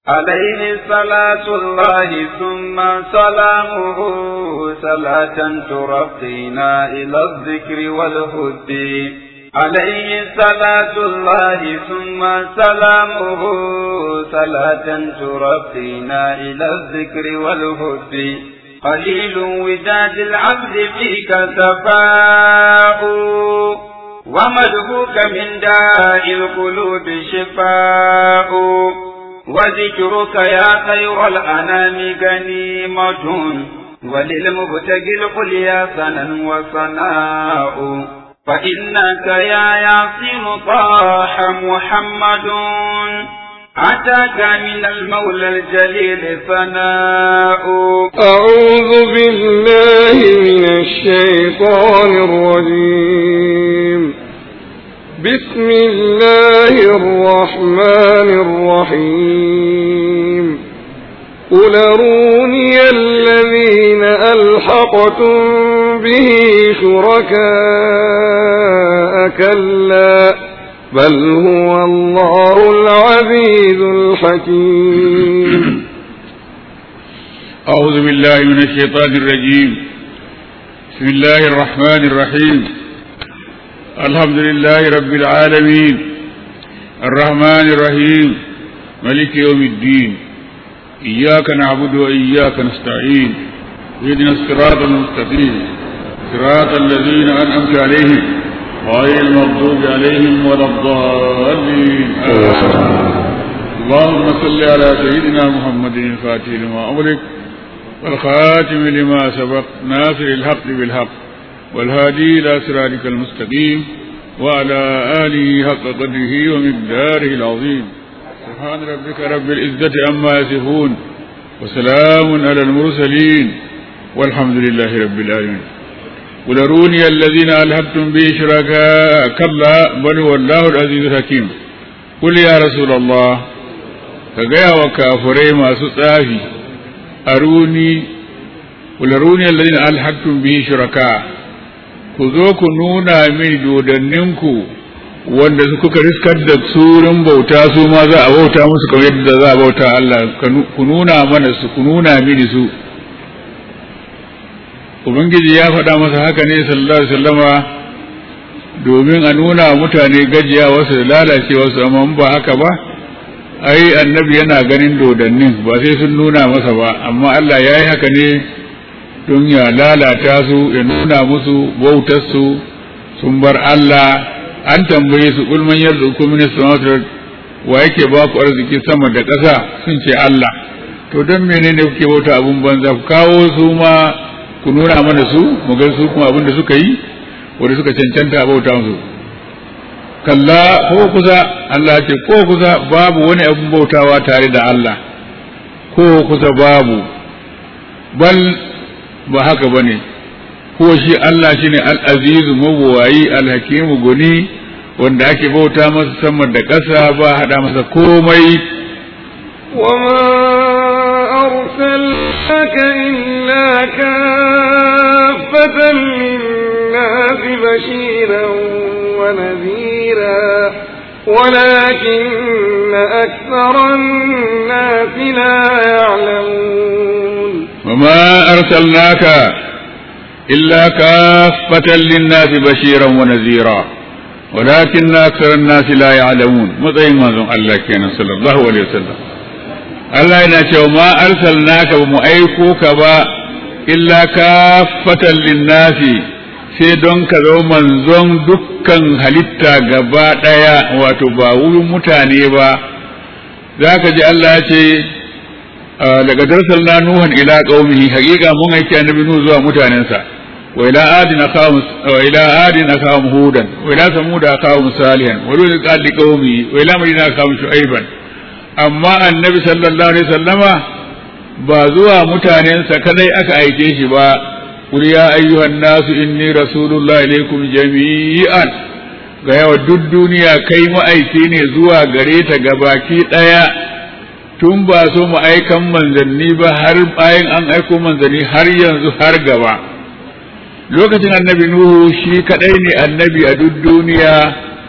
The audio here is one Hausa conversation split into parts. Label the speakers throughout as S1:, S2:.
S1: عليه صلاة الله ثم سلامه صلاة ترقينا إلى الذكر والهدي عليه صلاة الله ثم سلامه صلاة ترقينا إلى الذكر والهدي قليل وداد العبد فيك سفاء ومدهوك من داء القلوب شفاء وذكرك يا خير الأنام غنيمة وللمبتغي القليا سنا وصناء فإنك يا ياسين طاح محمد أتاك من المولى الجليل ثناء
S2: أعوذ بالله من الشيطان الرجيم بسم الله الرحمن الرحيم قل أروني الذين ألحقتم به شركاء كلا بل هو الله العزيز الحكيم
S3: أعوذ بالله من الشيطان الرجيم بسم الله الرحمن الرحيم الحمد لله رب العالمين الرحمن الرحيم ملك يوم الدين إياك نعبد وإياك نستعين اهدنا الصراط المستقيم صراط الذين أنعمت عليهم غير المغضوب عليهم ولا الضالين اللهم صل على سيدنا محمد الفاتح لما أمرك والخاتم لما سبق ناصر الحق بالحق والهادي إلى صراطك المستقيم وعلى آله حق قدره ومقداره العظيم سبحان ربك رب العزة عما يصفون وسلام على المرسلين والحمد لله رب العالمين قل أروني الذين ألهبتم به شركاء كلا بل هو الله العزيز الحكيم قل يا رسول الله كجاء وكافري ما ستافي أروني قل أروني الذين ألحقتم به شركاء ku zo ku nuna mini dodanninku wanda su kuka riskar da surin bauta su ma za a bauta musu kamar yadda za a bauta Allah ku nuna mana su ku nuna mini su ubangiji ya faɗa masa haka ne sallallahu alaihi wasallama domin a nuna wa mutane gajiya wasu da lalace wasu amma ba haka ba ai annabi yana ganin dodannin ba sai sun nuna masa ba amma Allah ya yi haka ne don ya lalata su ya nuna musu bautarsu sun bar Allah an tambaye su ulman yarzuku min samawati wa yake ba ku arziki sama da ƙasa sun ce Allah to don menene kuke bauta abun banza ku kawo su ma ku nuna mana su mu ga su kuma abin da suka yi wanda suka cancanta a bauta musu kalla ko kusa Allah ce ko kusa babu wani abun bautawa tare da Allah ko kusa babu bal ba haka ba ne ko shi Allah shi ne al'azizu mabuwayi alhakimu guni wanda ake bauta masa sama da ƙasa ba haɗa masa komai
S2: وما أرسلناك إلا كافة للناس بشيرا ونذيرا ولكن أكثر الناس لا يعلمون
S3: وما أرسلناك إلا كافة للناس بشيرا ونذيرا ولكن أكثر الناس لا يعلمون مطعم مازن الله كان صلى الله عليه وسلم Allah yana cewa ma arsalnaka ba mu aiko ka ba illa kafatan linnasi sai don ka zo manzon dukkan halitta gaba ɗaya wato ba wurin mutane ba za ka ji Allah ya ce daga darsalna nuhan ila qaumihi haqiqa mun aiki annabi nuhu zuwa mutanensa wa ila adina qawm wa ila adina qawm hudan wa ila samud qawm salihan wa ila qali qaumi wa ila madina qawm shu'aiban amma annabi sallallahu alaihi wasallama ba zuwa mutanensa kadai aka aike shi ba qul ya ayyuhan nasu inni rasulullahi ilaikum jami'an ga yawa duk duniya kai ma'aiki ne zuwa gare ta gabaki daya tun ba so mu aikan manzanni ba har bayan an aiko manzanni har yanzu har gaba lokacin annabi nuhu shi kadai ne annabi a duk duniya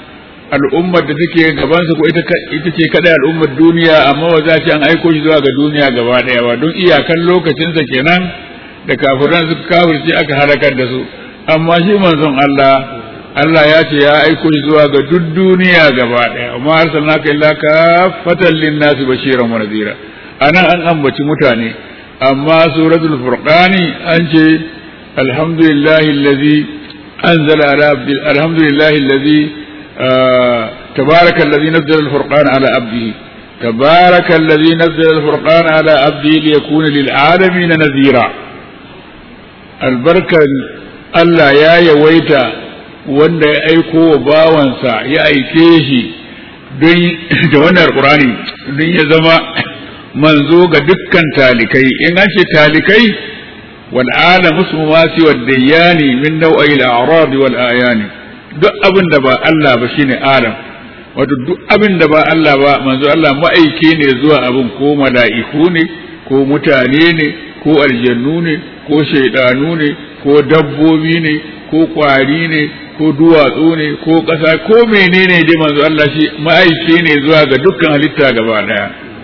S3: al'ummar da take gabansa ko ita ce kadai al'ummar duniya amma ba za ce an aiko shi zuwa ga duniya gaba daya ba don iyakan lokacinsa kenan da kafiran suka kafirce aka halakar da su amma shi manzon Allah Allah ya ce ya aiko shi zuwa ga duk duniya gaba daya amma arsalnaka illa kafatan lin-nasi bashiran wa nadhira anan an ambaci mutane amma suratul furqani an ce alhamdulillahi allazi anzala ala abdi alhamdulillahi allazi تبارك الذي نزل الفرقان على عبده تبارك الذي نزل الفرقان على عبده ليكون للعالمين نذيرا البركة Allah ya yawaita wanda ya aiko wa bawansa ya aike shi don da wannan alkurani don ya zama manzo ga dukkan talikai in an ce talikai wal alam ismu ma siwa dayani min nau'i al-a'rad wal ayani duk abin da ba Allah ba shine alam wato duk abin da ba Allah ba manzo Allah ma'aike ne zuwa abin ko mala'iku ne ko mutane ne ko aljannu ne ko shaidanu ne ko dabbobi ne ko kwari ne ko duwatsu ne ko ƙasa ko menene dai manzo Allah shi ma'aike ne zuwa ga dukkan halitta gaba daya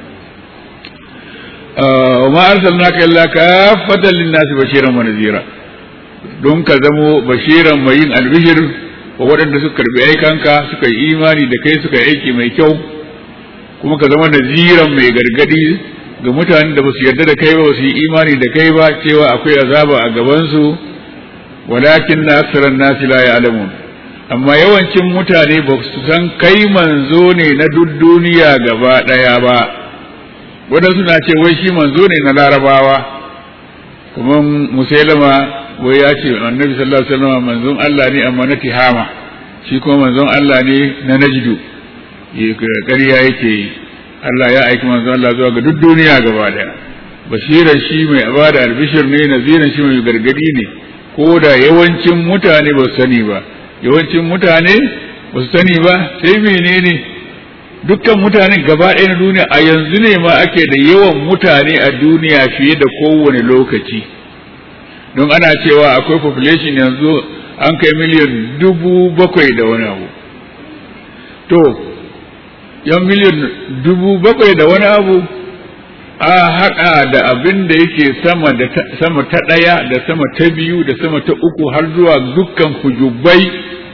S3: wa ma arsalnaka illa kaffatan lin-nasi bashiran wa nadhira don ka zamo bashiran mai yin albishir wa waɗanda suka karbi aikanka suka yi imani da kai suka yi aiki mai kyau kuma ka zama naziran mai gargadi ga mutanen da ba su yarda da kai ba su yi imani da kai ba cewa akwai azaba a gabansu walakin na aksaran nasi la ya'lamun amma yawancin mutane ba su san kai manzo ne na duk duniya gaba ɗaya ba wadansu na ce wai shi manzo ne na larabawa kuma musailama wai ya ce annabi sallallahu alaihi wasallam manzon Allah ne amma na tihama shi kuma manzon Allah ne na najdu ƙarya yake yi Allah ya aiki manzon Allah zuwa ga duk duniya gaba daya bashiran shi mai abada albishir ne naziran shi mai gargadi ne ko da yawancin mutane ba su sani ba yawancin mutane ba su sani ba sai menene dukkan mutanen gaba ɗaya na duniya a yanzu ne ma ake da yawan mutane a duniya fiye da kowane lokaci don ana cewa akwai population yanzu an kai miliyan dubu bakwai da wani abu to yan miliyan dubu bakwai da wani abu a haɗa da abin da yake sama da sama ta ɗaya da sama ta biyu da sama ta uku har zuwa dukkan kujubai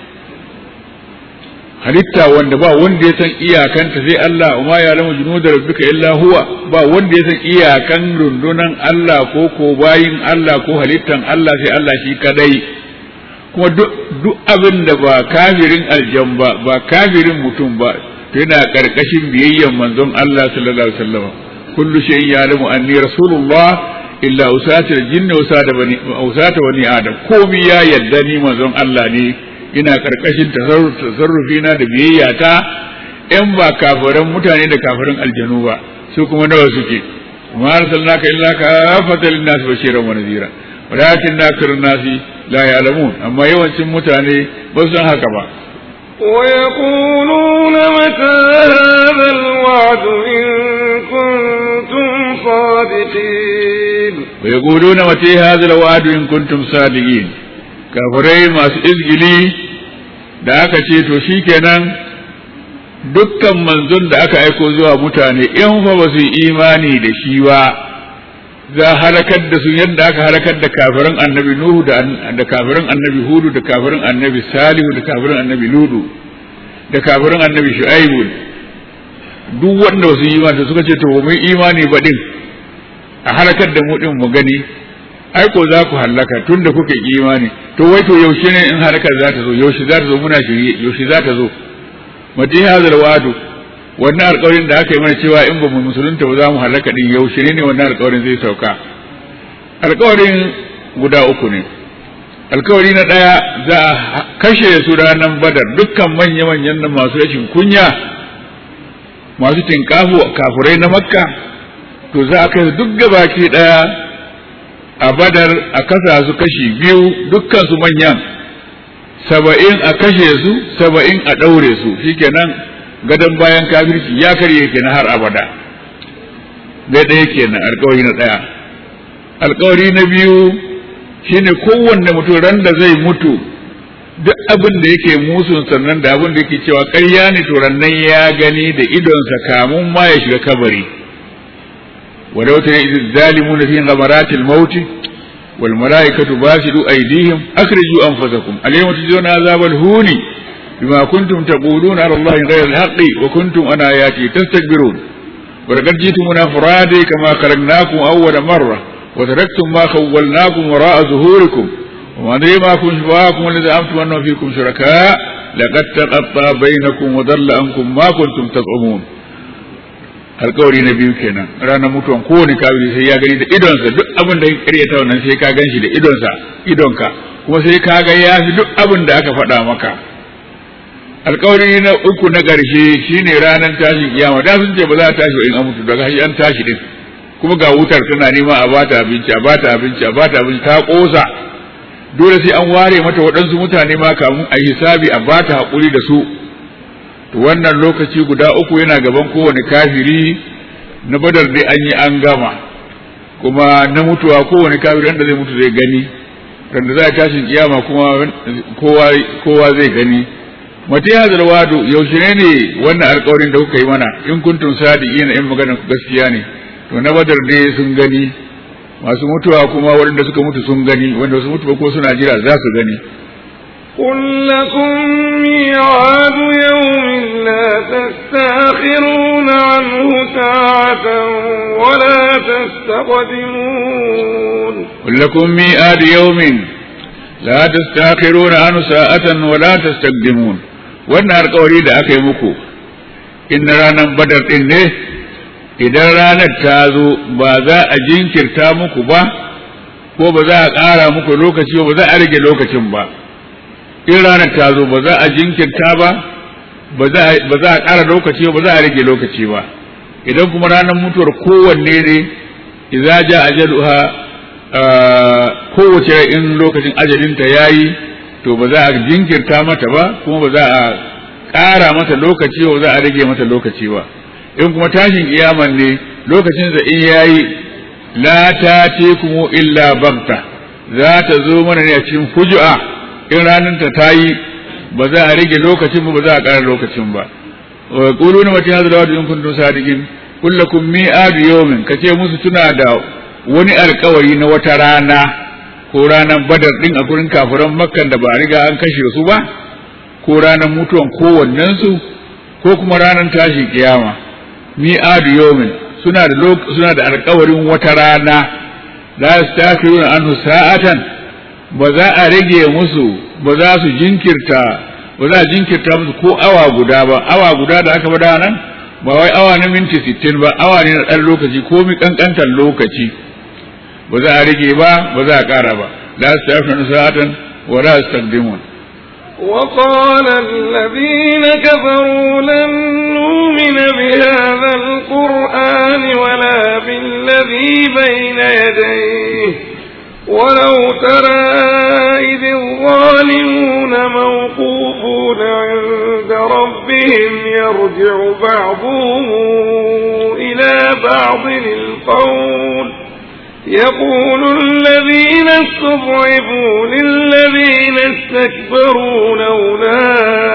S3: halitta wanda ba wanda ya san iyakanta sai Allah wa ma ya'lamu junuda rabbika illa huwa ba wanda ya san iyakan rundunan Allah ko ko bayin Allah ko halittan Allah sai Allah shi kadai kuma duk abin da ba kafirin aljan ba ba kafirin mutum ba to yana karkashin biyayyan manzon Allah sallallahu alaihi wasallam kullu shay'in ya'lamu anni rasulullah illa usata jinni usata bani usata bani adam komai ya yadda ni manzon Allah ne ina karkashin tasarrufi na da biyayya ta in ba kafiran mutane da kafirin aljanu ba su kuma nawa suke ma arsalnaka illa kafatan linnas bashiran wa nadhira walakin nakirun nasi la ya'lamun amma yawancin mutane ba su san haka ba
S2: ويقولون متى هذا الوعد إن كنتم صادقين
S3: ويقولون متى هذا الوعد إن كنتم صادقين kafirai masu izgili da aka ce to shikenan dukkan manzon da aka aiko zuwa mutane in fa ba su yi imani da shi ba za halakar da su yadda aka halakar da kafirin annabi nuhu da kafirin annabi hudu da kafirin annabi salihu da kafirin annabi ludu da kafirin annabi shu'aibu duk wanda ba su yi imani suka ce to mun imani ba din a halakar da mu din mu gani ai ko za ku hallaka tun da kuka yi imani to wai to yaushe ne in harkar za ta zo yaushe za ta zo muna shirye yaushe za ta zo mati hazal wadu wannan alƙawarin da aka yi mana cewa in ba mu musulunta ba za mu hallaka din yaushe ne ne wannan alƙawarin zai sauka alƙawarin guda uku ne alƙawari na ɗaya za a kashe su ranar badar dukkan manya-manyan nan masu rashin kunya masu tinkafu kafurai na makka to za a kai duk gabaki ɗaya a badar a kasa su kashi biyu dukkan su manyan saba'in a kashe su saba'in a ɗaure su shikenan gadon bayan kafirci ya karye kenan har abada dai ɗaya kenan alkawari na ɗaya alkawari na biyu shine kowanne mutum ran da zai mutu duk abin da yake musun sannan da abin da yake cewa ƙarya ne to rannan ya gani da idonsa kamun ma ya shiga kabari ولو ترى إذ الظالمون في غمرات الموت والملائكة باسلوا أيديهم أخرجوا أنفسكم اليوم تجزون عذاب الهون بما كنتم تقولون على الله غير الحق وكنتم عن آياته تستكبرون ولقد جئتمونا فرادى كما خلقناكم أول مرة وتركتم ما خولناكم وراء ظهوركم وما أدري ما كنتم شفاءكم الذي زعمتم أنه فيكم شركاء لقد تقطع بينكم وضل عنكم ما كنتم تزعمون alkawari na biyu kenan ranar mutuwan kowane kafiri sai ya gani da idonsa duk abin da ya ta wannan sai ka gan shi da idonsa idonka kuma sai ka ga ya fi duk abin da aka faɗa maka alkawari na uku na ƙarshe shine ranar tashin kiyama da sun ce ba za a tashi in an mutu daga shi an tashi din kuma ga wutar tana nema a bata abinci a bata abinci a bata abinci ta ƙosa dole sai an ware mata waɗansu mutane ma kamun a hisabi a bata haƙuri da su to wannan lokaci guda uku yana gaban kowane kafiri na badar dai an yi an gama kuma na mutuwa kowane kafiri wanda zai mutu zai gani wanda za a tashin kiyama kuma kowa zai gani mata ya zarwado yaushe ne ne wannan alkawarin da kuka yi mana in kuntum sadiqina in maganar ku gaskiya ne to na badar dai sun gani masu mutuwa kuma waɗanda suka mutu sun gani wanda su mutu ba ko suna jira za su gani
S2: قل لكم ميعاد يوم لا تستاخرون عنه ساعة ولا تستقدمون
S3: قل لكم ميعاد يوم لا تستاخرون عنه ساعة ولا تستقدمون wannan alkawari da aka yi muku in ranar badar ɗin ne idan ranar ta zo ba za a jinkirta muku ba ko ba za a ƙara muku lokaci ba za a rage lokacin ba in ranar ta zo ba za a jinkirta ba ba za a ƙara lokaci ba za a rage lokaci ba idan kuma ranar mutuwar kowanne ne idza ja ajaluha kowace in lokacin ajalinta yayi to ba za a jinkirta mata ba kuma ba za a ƙara mata lokaci ba za a rage mata lokaci ba in kuma tashin kiyaman ne lokacin da in yayi la ta kuma illa bagta za ta zo mana ne a cikin fuju'a in ranar ta tayi ba za a rage lokacin ba ba za a ƙara lokacin ba wa quluna mata hadha lawadu in kuntum sadiqin kullakum mi'ad yawmin kace musu tuna da wani alkawari na wata rana ko ranar badar din a gurin kafiran makkan da ba a riga an kashe su ba ko ranar mutuwan kowannensu ko kuma ranar tashin kiyama mi'ad yawmin suna da suna da alkawarin wata rana la yastakiruna anhu sa'atan ba za a rage musu ba za su jinkirta ba za a jinkirta musu ko awa guda ba awa guda da aka bada nan ba wai awa na minti sittin ba awa ne na ɗan lokaci ko mi ƙanƙantar lokaci ba za a rage ba ba za a ƙara ba la su tafi sa'atan wa la su taqdimun
S2: وقال الذين كفروا لن نؤمن بهذا القرآن ولا بالذي بين يديه ولو ترى إذ الظالمون موقوفون عند ربهم يرجع بعضهم إلى بعض القول يقول الذين استضعفوا للذين استكبروا لولا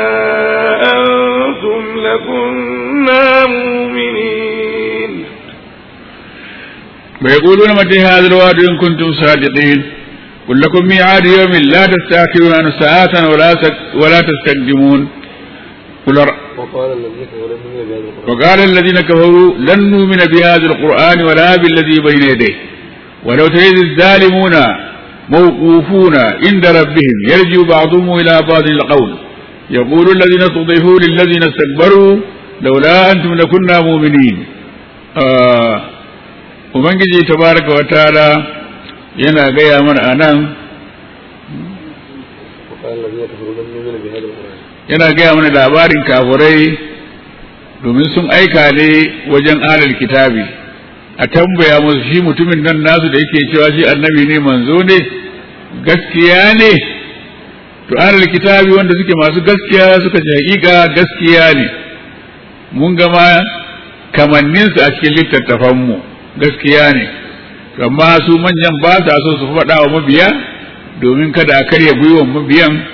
S2: أنتم لكنا مؤمنين
S3: ويقولون متى هذا الوعد إن كنتم صادقين قل لكم ميعاد يوم لا تستأخرون عن ساعة ولا ولا تستقدمون قل وقال الذين كفروا لن نؤمن بهذا القرآن ولا بالذي بين يديه ولو تريد الظالمون موقوفون عند ربهم يرجع بعضهم إلى بعض القول يقول الذين استضعفوا للذين استكبروا لولا أنتم لكنا مؤمنين آه Ubangiji tabaraka wa ta'ala yana gaya mana a nan yana gaya mana labarin kafurai domin sun aika ne wajen alal kitabi a tambaya musu shi mutumin nan nasu da yake cewa shi annabi ne manzo ne gaskiya ne to alal kitabi wanda suke masu gaskiya suka ce hakika gaskiya ne mun gama kamanninsu a cikin littattafanmu gaskiya ne amma su manyan ba sa so su faɗa wa mabiya domin kada a karya gwiwan mabiyan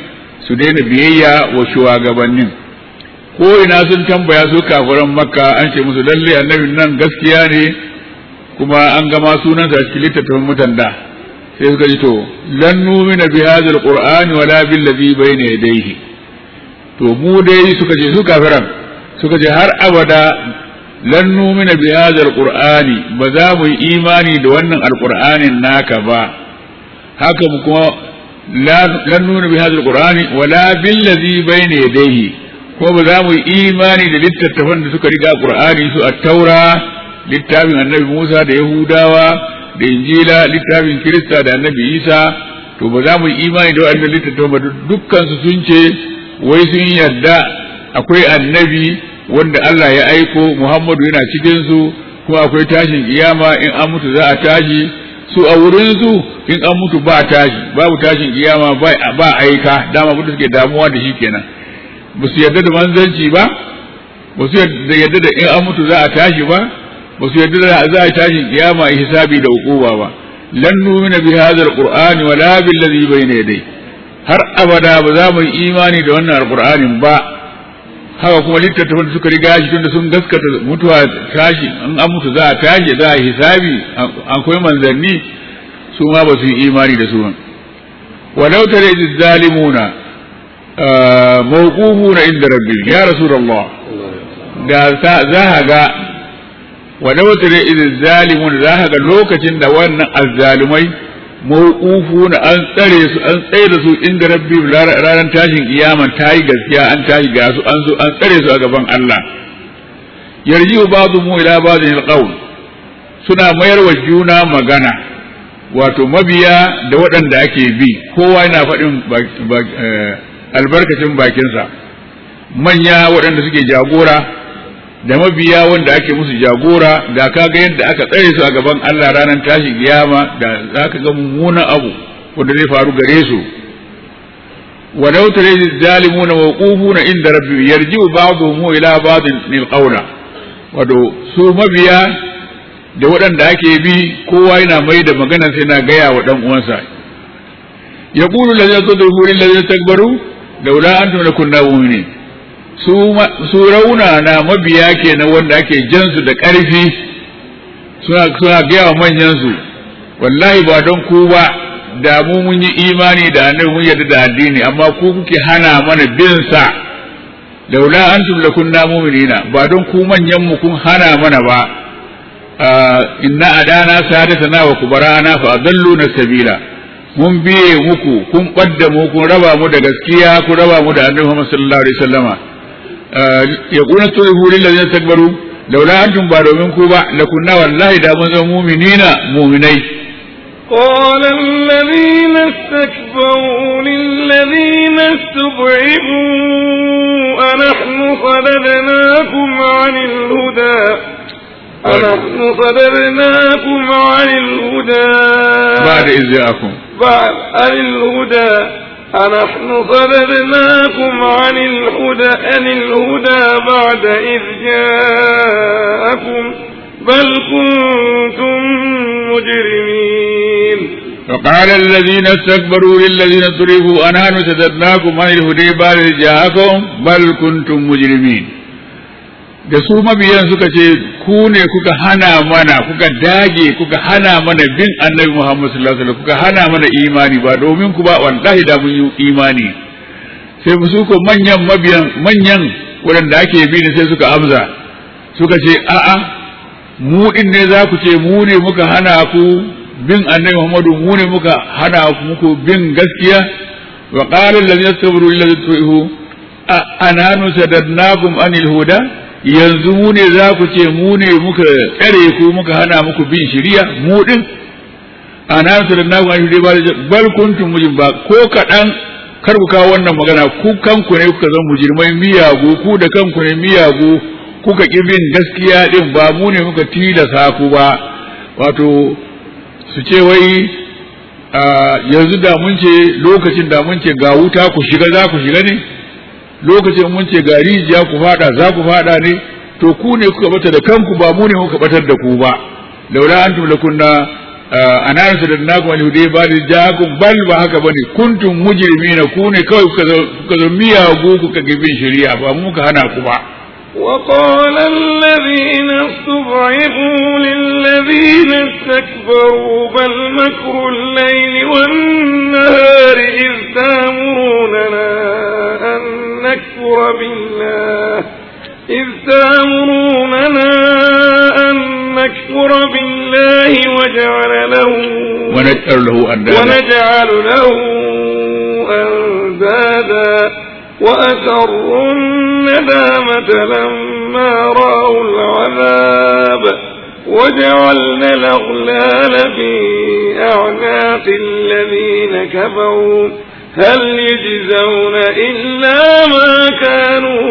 S3: su daina biyayya wa shugabannin ko ina sun tambaya su kafiran makka an ce musu lalle annabin nan gaskiya ne kuma an gama sunansa a cikin littattafan mutan da sai suka ji to lan numina bi hadha alqur'ani wala bil ladhi bayna yadayhi to mu dai suka ce su kafiran suka ce har abada lan numina bi hadha alqur'ani ba za mu yi imani da wannan alqur'anin naka ba haka mu kuma lan numina bi hadha alqur'ani wala bil ladhi bayna yadayhi ko ba za mu yi imani da littattafan da suka riga qur'ani su at-taura littafin annabi Musa da Yahudawa da Injila littafin Kirista da annabi Isa to ba za mu yi imani da wannan littattafan ba dukkan su sun ce wai sun yarda akwai annabi wanda Allah ya aiko Muhammadu yana cikin su kuma akwai tashin kiyama in an mutu za a tashi su a wurin su in an mutu ba tashi babu tashin kiyama ba ba aika dama mutu suke damuwa da shi kenan ba su yarda da manzanci ba ba su yarda da in an mutu za a tashi ba ba su yarda da za a tashi kiyama hisabi da hukuma ba lan numina bi hadha alqur'ani wala bil ladhi bayna yadayhi har abada ba za mu yi imani da wannan alqur'anin ba haka kuma littattafan da suka riga shi tunda sun gaskata mutuwa tashi in an mutu za a tashi za a hisabi akwai manzanni su ma ba su yi imani da su ba walau tare zalimuna mawqufuna inda rabbi ya rasulullah da za ka ga walau tare zalimuna za ka ga lokacin da wannan azzalumai mawqufuna an tsare su an tsaye da su inda rabbi ranar tashin kiyama ta yi gaskiya an tashi ga su an zo an tsare su a gaban Allah yarji ba'du mu ila ba'din alqawl suna mayar wa juna magana wato mabiya da waɗanda ake bi kowa yana faɗin albarkacin bakinsa manya waɗanda suke jagora da mabiya wanda ake musu jagora da ka ga yadda aka tsare su a gaban Allah ranar tashi kiyama da za ka ga mummunan abu wanda zai faru gare su walau tare zalimuna mawqufuna inda rabbi yarji'u ba'dhum ila ba'dhin lil qawla wato su mabiya da waɗanda ake bi kowa yana mai da magana sai na gaya wa dan uwansa yaqulu allazina tadruhu lil ladzina takbaru laula antum lakunna mu'minin su rauna na mabiya kenan wanda ake jansu da ƙarfi suna suna gaya wa manyansu wallahi ba don ku ba da mu mun yi imani da annabi mun yarda da addini amma ku kuke hana mana bin sa laula antum lakunna mu'minina ba don ku manyan mu kun hana mana ba inna adana sadatana wa kubarana fa adalluna sabila mun biye muku kun ɓadda mu kun raba mu da gaskiya kun raba mu da annabi Muhammad sallallahu alaihi wasallama يقول استغفروا للذين استكبروا لولا أنتم بارو منكم لكنا والله دا من مؤمنين مؤمنين
S2: قال الذين استكبروا للذين استضعفوا أنحن صددناكم عن الهدى أنحن صددناكم عن الهدى
S3: بعد إذ جاءكم
S2: بعد عن الهدى أنحن صددناكم عن الهدى عن الهدى بعد إذ جاءكم بل كنتم مجرمين
S3: فقال الذين استكبروا للذين ضربوا أنحن سددناكم عن الهدى بعد إذ جاءكم بل كنتم مجرمين da su mabiyan suka ce ku ne kuka hana mana kuka dage kuka hana mana bin annabi Muhammad sallallahu alaihi wasallam kuka hana mana imani ba domin ku ba wallahi da mun yi imani sai su ko manyan mabiyan manyan waɗanda ake bi ne sai suka amsa suka ce a'a mu din ne za ku ce mu ne muka hana ku bin annabi Muhammadu mu ne muka hana ku muku bin gaskiya wa qala allazina sabaru illa tuhu ananu sadadnakum anil huda yanzu mu ne za ku ce mu ne muka tsare ku muka hana muku bin shiriya mu din ana su da nagu an ba bal kuntum mujrim ba ko kaɗan kar ku kawo wannan magana ku kanku ne kuka zama mujrimai miyagu ku da kanku ne miyagu kuka ƙi bin gaskiya din ba mu ne muka tilasa ku ba wato su ce wai yanzu da mun ce lokacin da mun ce ga wuta ku shiga za ku shiga ne lokacin mun ce ga rijiya ku fada za ku fada ne to ku ne kuka bata da kanku ba mu ne muka batar da ku ba laula antum lakunna ana rasu da naku wani hudai ba da jakun bal ba haka bane kuntum mujrimina ku ne kawai kuka zo miyagu kuka gibin shari'a ba mu ka hana ku ba
S2: وقال الذين استضعفوا للذين استكبروا بل مكر الليل والنهار إذ تامروننا أن نكفر بالله إذ تامروننا أن نكفر بالله وجعل له
S3: ونجعل له أندادا
S2: ونجعل له أندادا وأسروا الندامة لما رأوا العذاب وجعلنا الأغلال في أعناق الذين كفروا هل يجزون إلا ما كانوا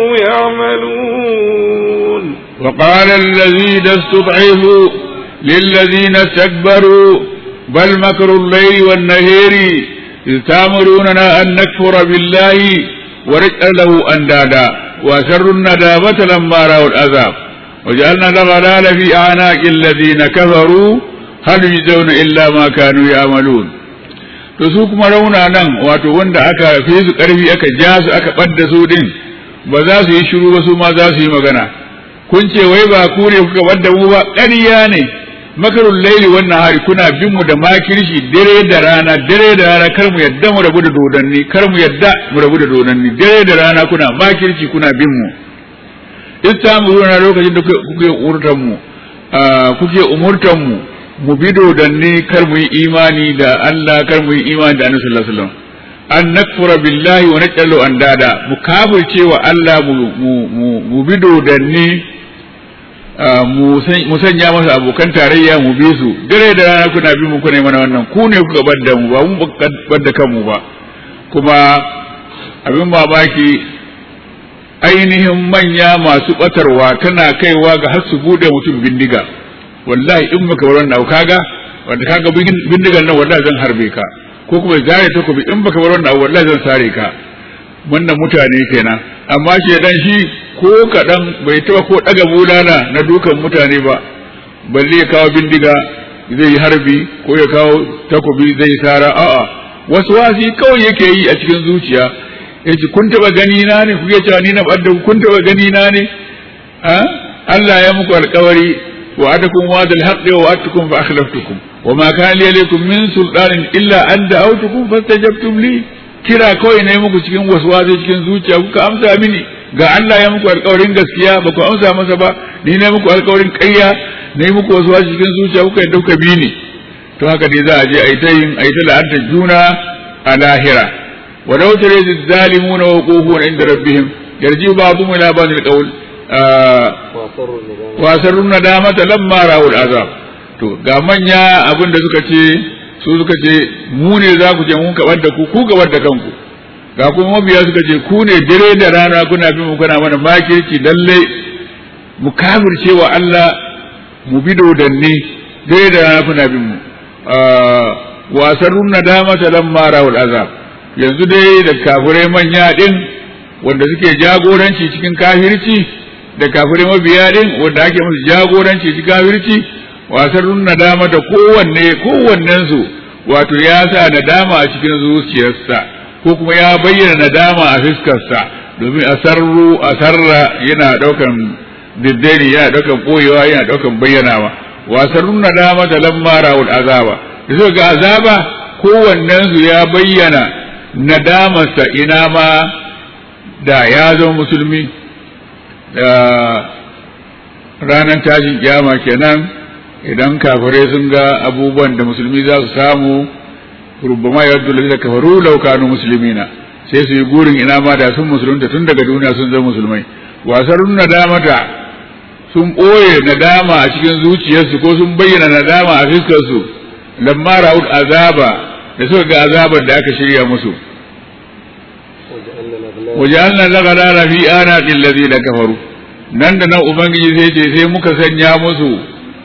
S2: يعملون
S3: وقال الذين استضعفوا للذين استكبروا بل مكر الليل والنهار إذ تامروننا أن نكفر بالله ونجعل له أندادا وأسروا الندامة لما رأوا العذاب وجعلنا الأغلال في أعناق الذين كفروا هل يجزون إلا ما كانوا يعملون to su kuma rauna nan wato wanda aka fi su ƙarfi aka ja su aka ɓadda su din ba za su yi shiru ba su ma za su yi magana kun ce wai ba ku ne kuka ɓadda mu ba ƙarya ne makarun laili wannan hari kuna bin mu da makirshi dare da rana dare da rana kar mu yadda mu rabu da dodanni kar mu yadda mu rabu da dodanni dare da rana kuna makirci kuna bin mu istamuruna lokacin da kuke umurtan mu kuke umurtan mu mu bi dodanni kar mu yi imani da Allah kar mu yi imani da Annabi sallallahu alaihi wasallam an nakfura billahi wa naj'alu andada mu kafirce wa Allah mu mu mu bi dodanni mu sanya masa abokan tarayya mu bi su dare da rana kuna bi mu kuna mana wannan ku ne kuka badda mu ba mu badda kanmu ba kuma abin mamaki ainihin manya masu batarwa tana kaiwa ga har su bude mutum bindiga wallahi in baka bar wannan kaga wanda kaga bindigan nan wallahi zan harbe ka ko kuma zare takobi in baka bar wannan wallahi zan sare ka wannan mutane kenan amma shi dan shi ko kaɗan bai taɓa ko ɗaga bulala na dukan mutane ba balle ya kawo bindiga zai yi harbi ko ya kawo takobi zai sara a'a wasu wasi kawai yake yi a cikin zuciya ya ce kun taɓa gani na ne kuke cewa ni na ɓadda kun taɓa gani na ne Allah ya muku alƙawari wa adakum wa dal haqqi wa atukum fa akhlaftukum wa ma kana li alaykum min sultanin illa an da'awtukum fastajabtum li kira kawai na yi muku cikin wasu wasu cikin zuciya kuka amsa mini ga Allah ya muku alkawarin gaskiya ba ku amsa masa ba ni na muku alkawarin ƙarya na yi muku wasu wasu cikin zuciya kuka yadda kuka bi ni to haka dai za a je a yi ta yin a yi ta la'anta juna a lahira wa law tare zalimuna wa quhuna inda rabbihim yarji ba'dhum ila ba'd alqawl wa sarrun nadamata lamma ra'ul azab to ga manya abin da suka ce su suka ce mu ne za ku je mun kabar da ku ku gabar da kanku ga kuma mabiya suka ce ku ne dare da rana kuna bin mu kuna mana makirci lalle mu kafirce wa Allah mu bi dodanni dare da rana kuna bin mu wasarrun nadama ta lamma rawul azab yanzu dai da kafirai manya din wanda suke jagoranci cikin kafirci da kafirai mabiya din wanda ake musu jagoranci cikin kafirci wasarrun nadama da kowanne kowannensu wato ya sa nadama a cikin zuciyarsa ko kuma ya bayyana nadama a fiskarsa domin asarru asarra yana daukan diddani yana daukan boyewa yana daukan bayyanawa wasarrun nadama da lamma rawul azaba da suka ga azaba kowannensu ya bayyana nadamarsa ina ma da ya zama musulmi da ranar tashin kiyama kenan idan kafirai sun ga abubuwan da musulmi za su samu rubama ya wadda lalata kafaru lau kanu musulmina sai su yi gurin ina ma da sun musulunta tun daga duniya sun zama musulmai wasarun nadamata sun ɓoye nadama a cikin zuciyarsu ko sun bayyana nadama a fiskarsu lamma ra'ud azaba da suka ga azabar da aka shirya musu waje'alna lagharara fi anaqil ladina kafaru nan da nan ubangiji sai ce sai muka sanya musu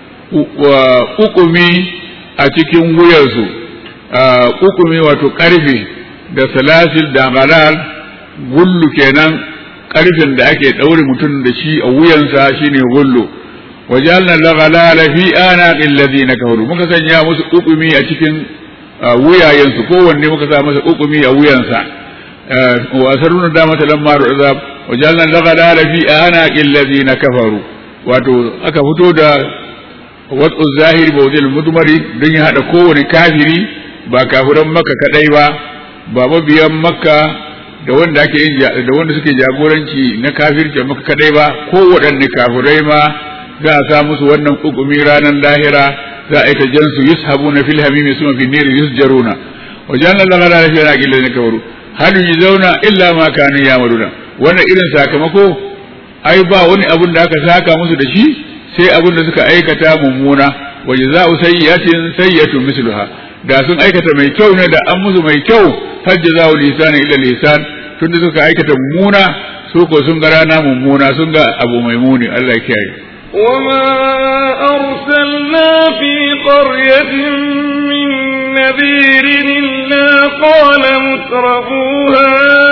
S3: kukumi a cikin wuyarsu kukumi wato karfe da salasil da galal gullu kenan karfin da ake ɗaure mutum da shi a wuyansa shine gullu wajalna laghalala fi anaqil ladina kafaru muka sanya musu ukumi a cikin wuyayensu kowanne muka sa masa ukumi a wuyansa wa asaruna da mata lamma azab wajalna laghalala fi anaqil ladina kafaru wato aka fito da wasu zahiri ba wajen mudmari don ya hada kowane kafiri ba kafiran makka kadai ba ba mabiyan makka da wanda ake yin da wanda suke jagoranci na kafirci maka kadai ba ko waɗanne kafirai ma za a sa musu wannan hukumi ranar lahira za a yi ta jansu yushabuna fil hamimi suma fi niri yusjaruna wa janna Allah la ilaha illa huwa kafaru hal yuzawna illa ma kanu ya'maluna wannan irin sakamako ai ba wani abun da aka saka musu da shi sai abun da suka aikata mummuna wa jazaa'u sayyi'atin sayyi'atun misluha da sun aikata mai kyau ne da an musu mai kyau fajjaza'u lisan illa lisan tunda suka aikata mummuna su ko sun ga rana mummuna sun ga abu mai muni Allah ya kiyaye
S2: وما أرسلنا في قرية من نذير إلا قال مترفوها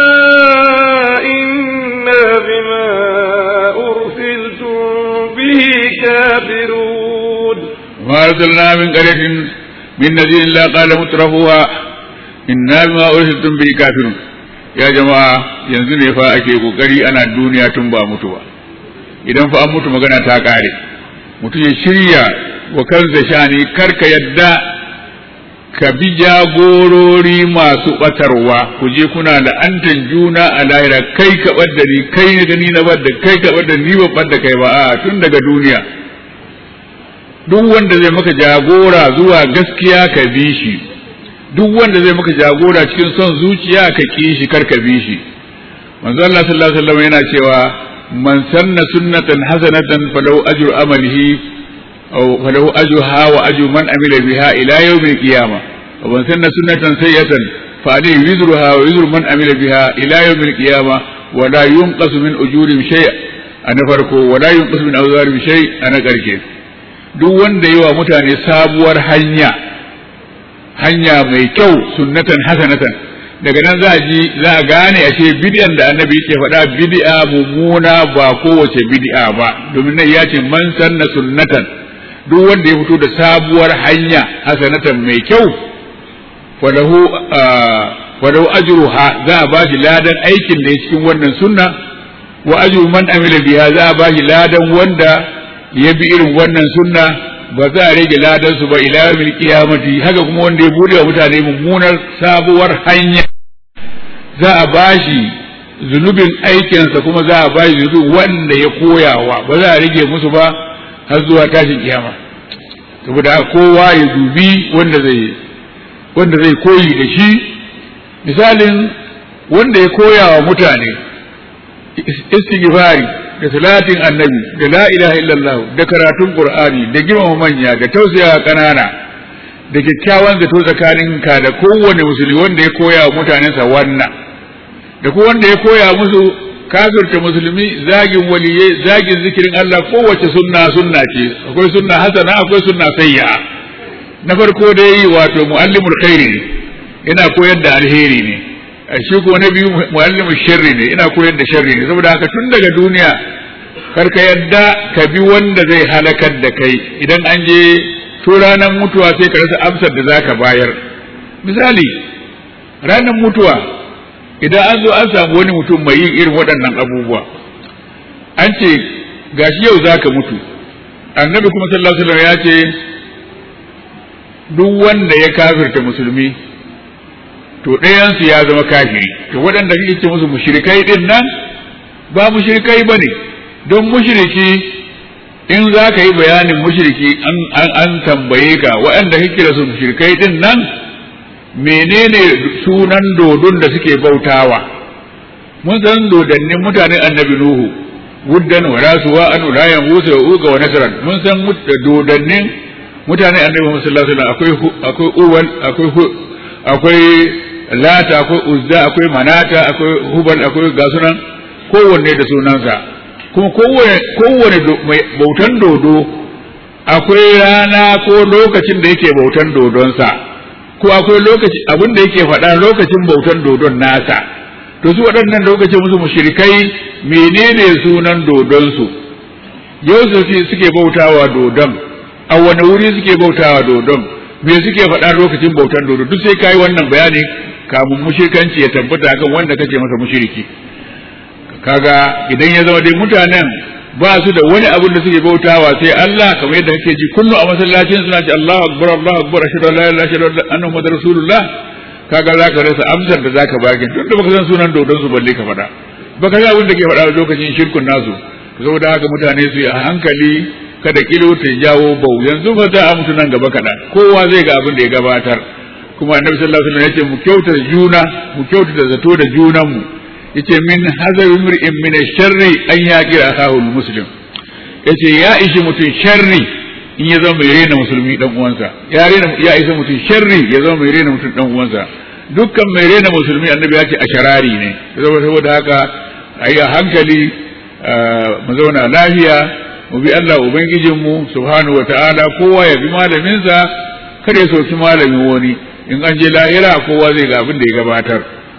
S2: إنا بما أرسلتم به كافرون
S3: وما أرسلنا من قرية من نذير إلا قال مترفوها إنا بما أرسلتم به كافرون ya jama'a yanzu ne fa ake kokari ana duniya tun ba mutu ba idan fa an mutu magana ta kare mutum ya shirya wa kansa shani karka yadda ka bi jagorori masu batarwa ku je kuna la'antan juna a lahira kai ka ɓadda ni kai ne da ni na ɓadda kai ka ɓadda ni ba ɓadda kai ba a tun daga duniya duk wanda zai maka jagora zuwa gaskiya ka bi shi duk wanda zai maka jagora cikin son zuciya ka ki shi kar ka bi shi manzo Allah sallallahu alaihi wasallam yana cewa man sanna sunnatan hasanatan falahu ajru amalihi aw falahu ajruha wa ajru man amila biha ila yawmil qiyamah wa man sanna sunnatan sayyatan fa alayhi wizruha wa wizru man amila biha ila yawmil qiyamah wa la yunqasu min ujurihim shay' ana farko wa la yunqasu min awzarihim shay' ana karke duk wanda yi wa mutane sabuwar hanya hanya mai kyau sunnatan hasanatan daga nan za a ji za a gane ashe bid'an da annabi yake faɗa bid'a mummuna ba kowace bid'a ba domin nan ya ce man sanna sunnatan duk wanda ya fito da sabuwar hanya hasanatan mai kyau falahu falahu ajruha za a bashi ladan aikin da ya cikin wannan sunna wa ajru man amila biha za a bashi ladan wanda ya bi irin wannan sunna ba za a rage ladansu ba ila yawmil qiyamati haka kuma wanda ya bude wa mutane mummunar sabuwar hanya za a bashi zunubin aikinsa kuma za a bashi zunubin wanda ya koyawa ba za a rage musu ba har zuwa tashin kiyama saboda kowa ya dubi wanda zai wanda zai koyi da shi misalin wanda ya koya wa mutane istighfari da salatin annabi da la ilaha illallah da karatun qur'ani da girmama manya da tausaya kanana da kyakkyawan zato tsakanin ka da kowane musulmi wanda ya koya wa mutanensa wannan da ko wanda ya koya musu kafirta musulmi zagin waliyai zagin zikirin Allah kowace sunna sunna ce akwai sunna hasana akwai sunna sayya na farko dai wato muallimul khairi ne yana koyar da alheri ne shi ko na biyu muallimu sharri ne ina koyar da sharri ne saboda haka tun daga duniya kar ka yadda ka bi wanda zai halakar da kai idan an je to ranar mutuwa sai ka rasa amsar da zaka bayar misali ranar mutuwa idan an zo an samu wani mutum mai yin irin waɗannan abubuwa an ce gashi yau zaka mutu annabi kuma sallallahu alaihi wasallam ya ce duk wanda ya kafirta musulmi to ɗayansu ya zama kafiri to waɗanda kake ce musu mushrikai din nan ba mushrikai ba ne don mushriki in za ka yi bayanin mushriki an an tambaye ka waɗanda kake da su mushrikai din nan menene sunan dodon da suke bautawa mun san dodannin mutanen annabi nuhu wuddan wa rasuwa an ulayan musa wa uga wa nasran mun san dodannin mutanen annabi muhammad sallallahu alaihi wasallam akwai akwai uwal akwai akwai lata akwai uzza akwai manata akwai hubal akwai gasunan kowanne da sunansa kuma kowane kowane bautan dodo akwai rana ko lokacin da yake bautan dodonsa ko akwai lokaci abin da yake faɗa lokacin bautan dodon nasa to su waɗannan lokacin musu mushrikai menene sunan dodonsu yau suke bautawa dodon a wani wuri suke bautawa dodon me suke faɗa lokacin bautan dodo duk sai kai wannan bayani kamun mushrikanci ya tabbata kan wanda kake masa mushriki kaga idan ya zama dai mutanen ba su da wani abin da suke bautawa sai Allah kamar yadda kake ji kullu a masallacin suna ce Allahu akbar Allahu akbar ashhadu an la ilaha illallah anna muhammadar rasulullah kaga zaka rasa amsar da zaka baki tun da baka san sunan dodon su balle ka faɗa baka san abin da ke faɗa lokacin shirkun nasu saboda haka mutane su yi a hankali kada kilo ta jawo bau yanzu fa za a mutu nan gaba kaɗan kowa zai ga abin da ya gabatar kuma annabi sallallahu alaihi wasallam ya ce mu kyautata juna mu kyautata zato da junan mu yace min hazari mur'in min sharri an yaqi akahu muslim yace ya ishi mutum sharri in ya zama mai rena musulmi dan uwansa ya rena ya isa mutum sharri ya zama mai rena mutum dan uwansa dukkan mai rena musulmi annabi ya ce asharari ne saboda haka ayi a hankali mu zauna lafiya mu bi Allah ubangijin mu subhanahu wataala kowa ya bi malaminsa kada ya soki malamin wani in an je lahira kowa zai ga abin da ya gabatar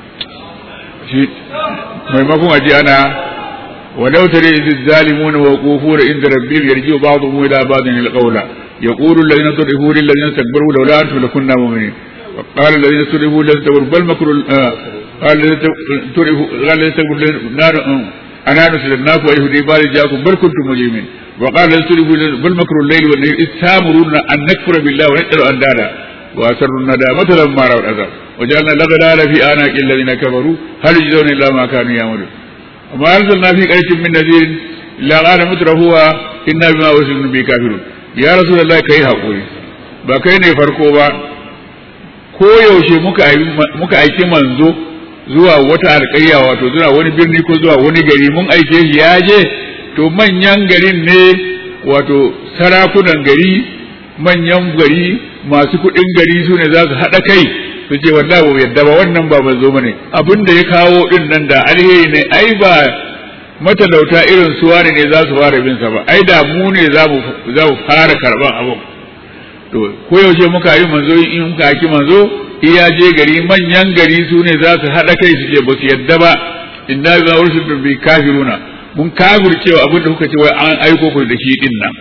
S3: shi maimakon aji ana walau tare iz zalimuna wa qufura inda rabbil yarji'u ba'dhum ila ba'dhin alqawla yaqulu alladhina tudhibu lil ladina istakbaru law la antum lakunna mu'minin wa qala alladhina tudhibu lil ladina bal makru qala alladhina tudhibu qala alladhina tudhibu nar ana nasalnaku wa yahudi bal ja'akum bal kuntum mujrimin wa qala alladhina tudhibu bal makru al-layli wan nahari istamuruna an nakfura billahi wa nad'u andada وأسروا الندامة لما رأوا العذاب وجعلنا الأغلال في أعناق الذين كفروا هل يجزون إلا ما كانوا يعملون وما أرسلنا في قرية من نذير إلا قال مترفوها إنا بما أرسلنا به كافرون يا رسول الله كي haƙuri ba kai ne farko ba ko yaushe muka aiki manzo zuwa wata alƙarya wato zuwa wani birni ko zuwa wani gari mun aike shi ya je to manyan garin ne wato sarakunan gari manyan gari masu kuɗin gari su ne za su haɗa kai su ce wallahi ba yadda ba wannan ba manzo bane abin da ya kawo din nan da alheri ne ai ba matalauta irin su wani ne za su fara bin sa ba ai da mu ne za mu za mu fara karban abin to ko yaushe muka yi manzo in muka ki manzo iya je gari manyan gari su ne za su haɗa kai su ce ba su yadda ba inna bi ursilu bi kafiruna mun kafircewa abin da kuka ce wai an aiko ku da shi din nan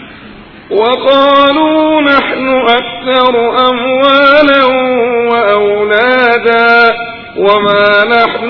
S2: وقالوا نحن أكثر أموالا وأولادا وما نحن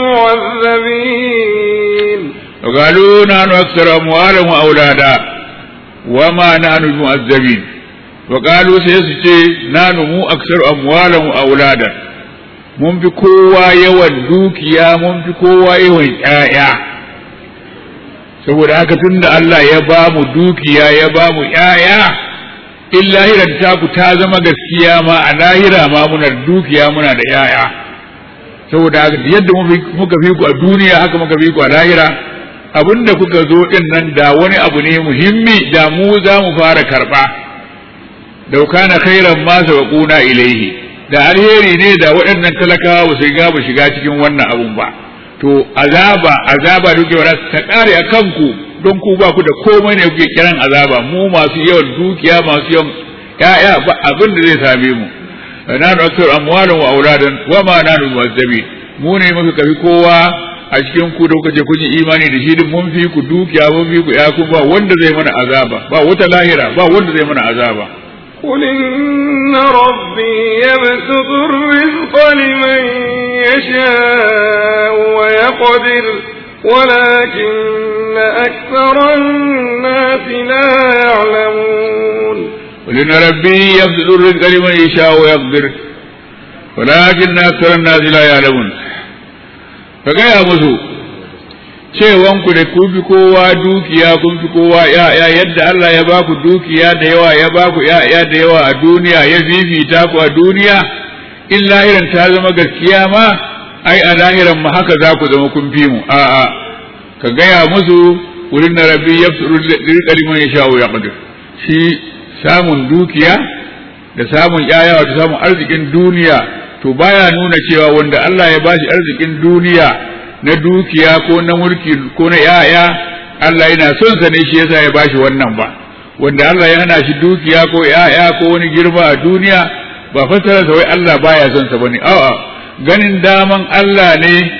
S2: بمعذبين
S3: وقالوا نحن أكثر أموالا وأولادا وما نحن بمعذبين وقالوا سيسجي نحن مو أكثر أموالا وأولادا mun fi kowa yawan dukiya mun fi kowa yawan ƴaƴa saboda haka tunda Allah ya ba mu dukiya ya ba mu ƴaƴa in lahirar taku ta zama gaskiya ma a lahira ma muna da dukiya muna da ƴaƴa saboda haka yadda muka fi ku a duniya haka muka fi ku a lahira abinda kuka zo din nan da wani abu ne muhimmi da mu za mu fara karba da kana khairan ma sabaquna ilaihi da alheri ne da waɗannan talakawa ba su ga ba shiga cikin wannan abun ba to azaba azaba duke wala ta kare a kanku don ku ba ku da komai ne kuke kiran azaba mu masu yawan dukiya masu yawan ya'ya ba abin da zai same mu nanu aksar amwalan wa auladan wa ma nanu mu'azzabi mu ne muka kafi kowa a cikin ku da kuka je kun yi imani da shi din mun fi ku dukiya mun fi ku ya ku ba wanda zai mana azaba ba wata lahira ba wanda zai mana azaba
S2: قل إن ربي يبسط الرزق لمن يشاء ويقدر ولكن أكثر الناس لا يعلمون
S3: قل إن ربي يبسط الرزق لمن يشاء ويقدر ولكن أكثر الناس لا يعلمون فقال musu cewanku da ku fi kowa dukiya kun fi kowa ya'ya yadda Allah ya baku dukiya da yawa ya baku ya'ya da yawa a duniya ya fifita ku a duniya in lahiran ta zama gaskiya ma ai a lahiran ma haka za ku zama kun fi mu a'a ka gaya musu wurin na rabbi yafsuru rizqa liman yasha'u yaqdir shi samun dukiya da samun yaya wato samun arzikin duniya to baya nuna cewa wanda Allah ya bashi arzikin duniya na dukiya ko na mulki ko na yaya Allah yana son sa ne shi yasa ya bashi wannan ba wanda Allah ya hana shi dukiya ko yaya ko wani girma a duniya ba fassara sa wai Allah baya son sa bane a'a ganin daman Allah ne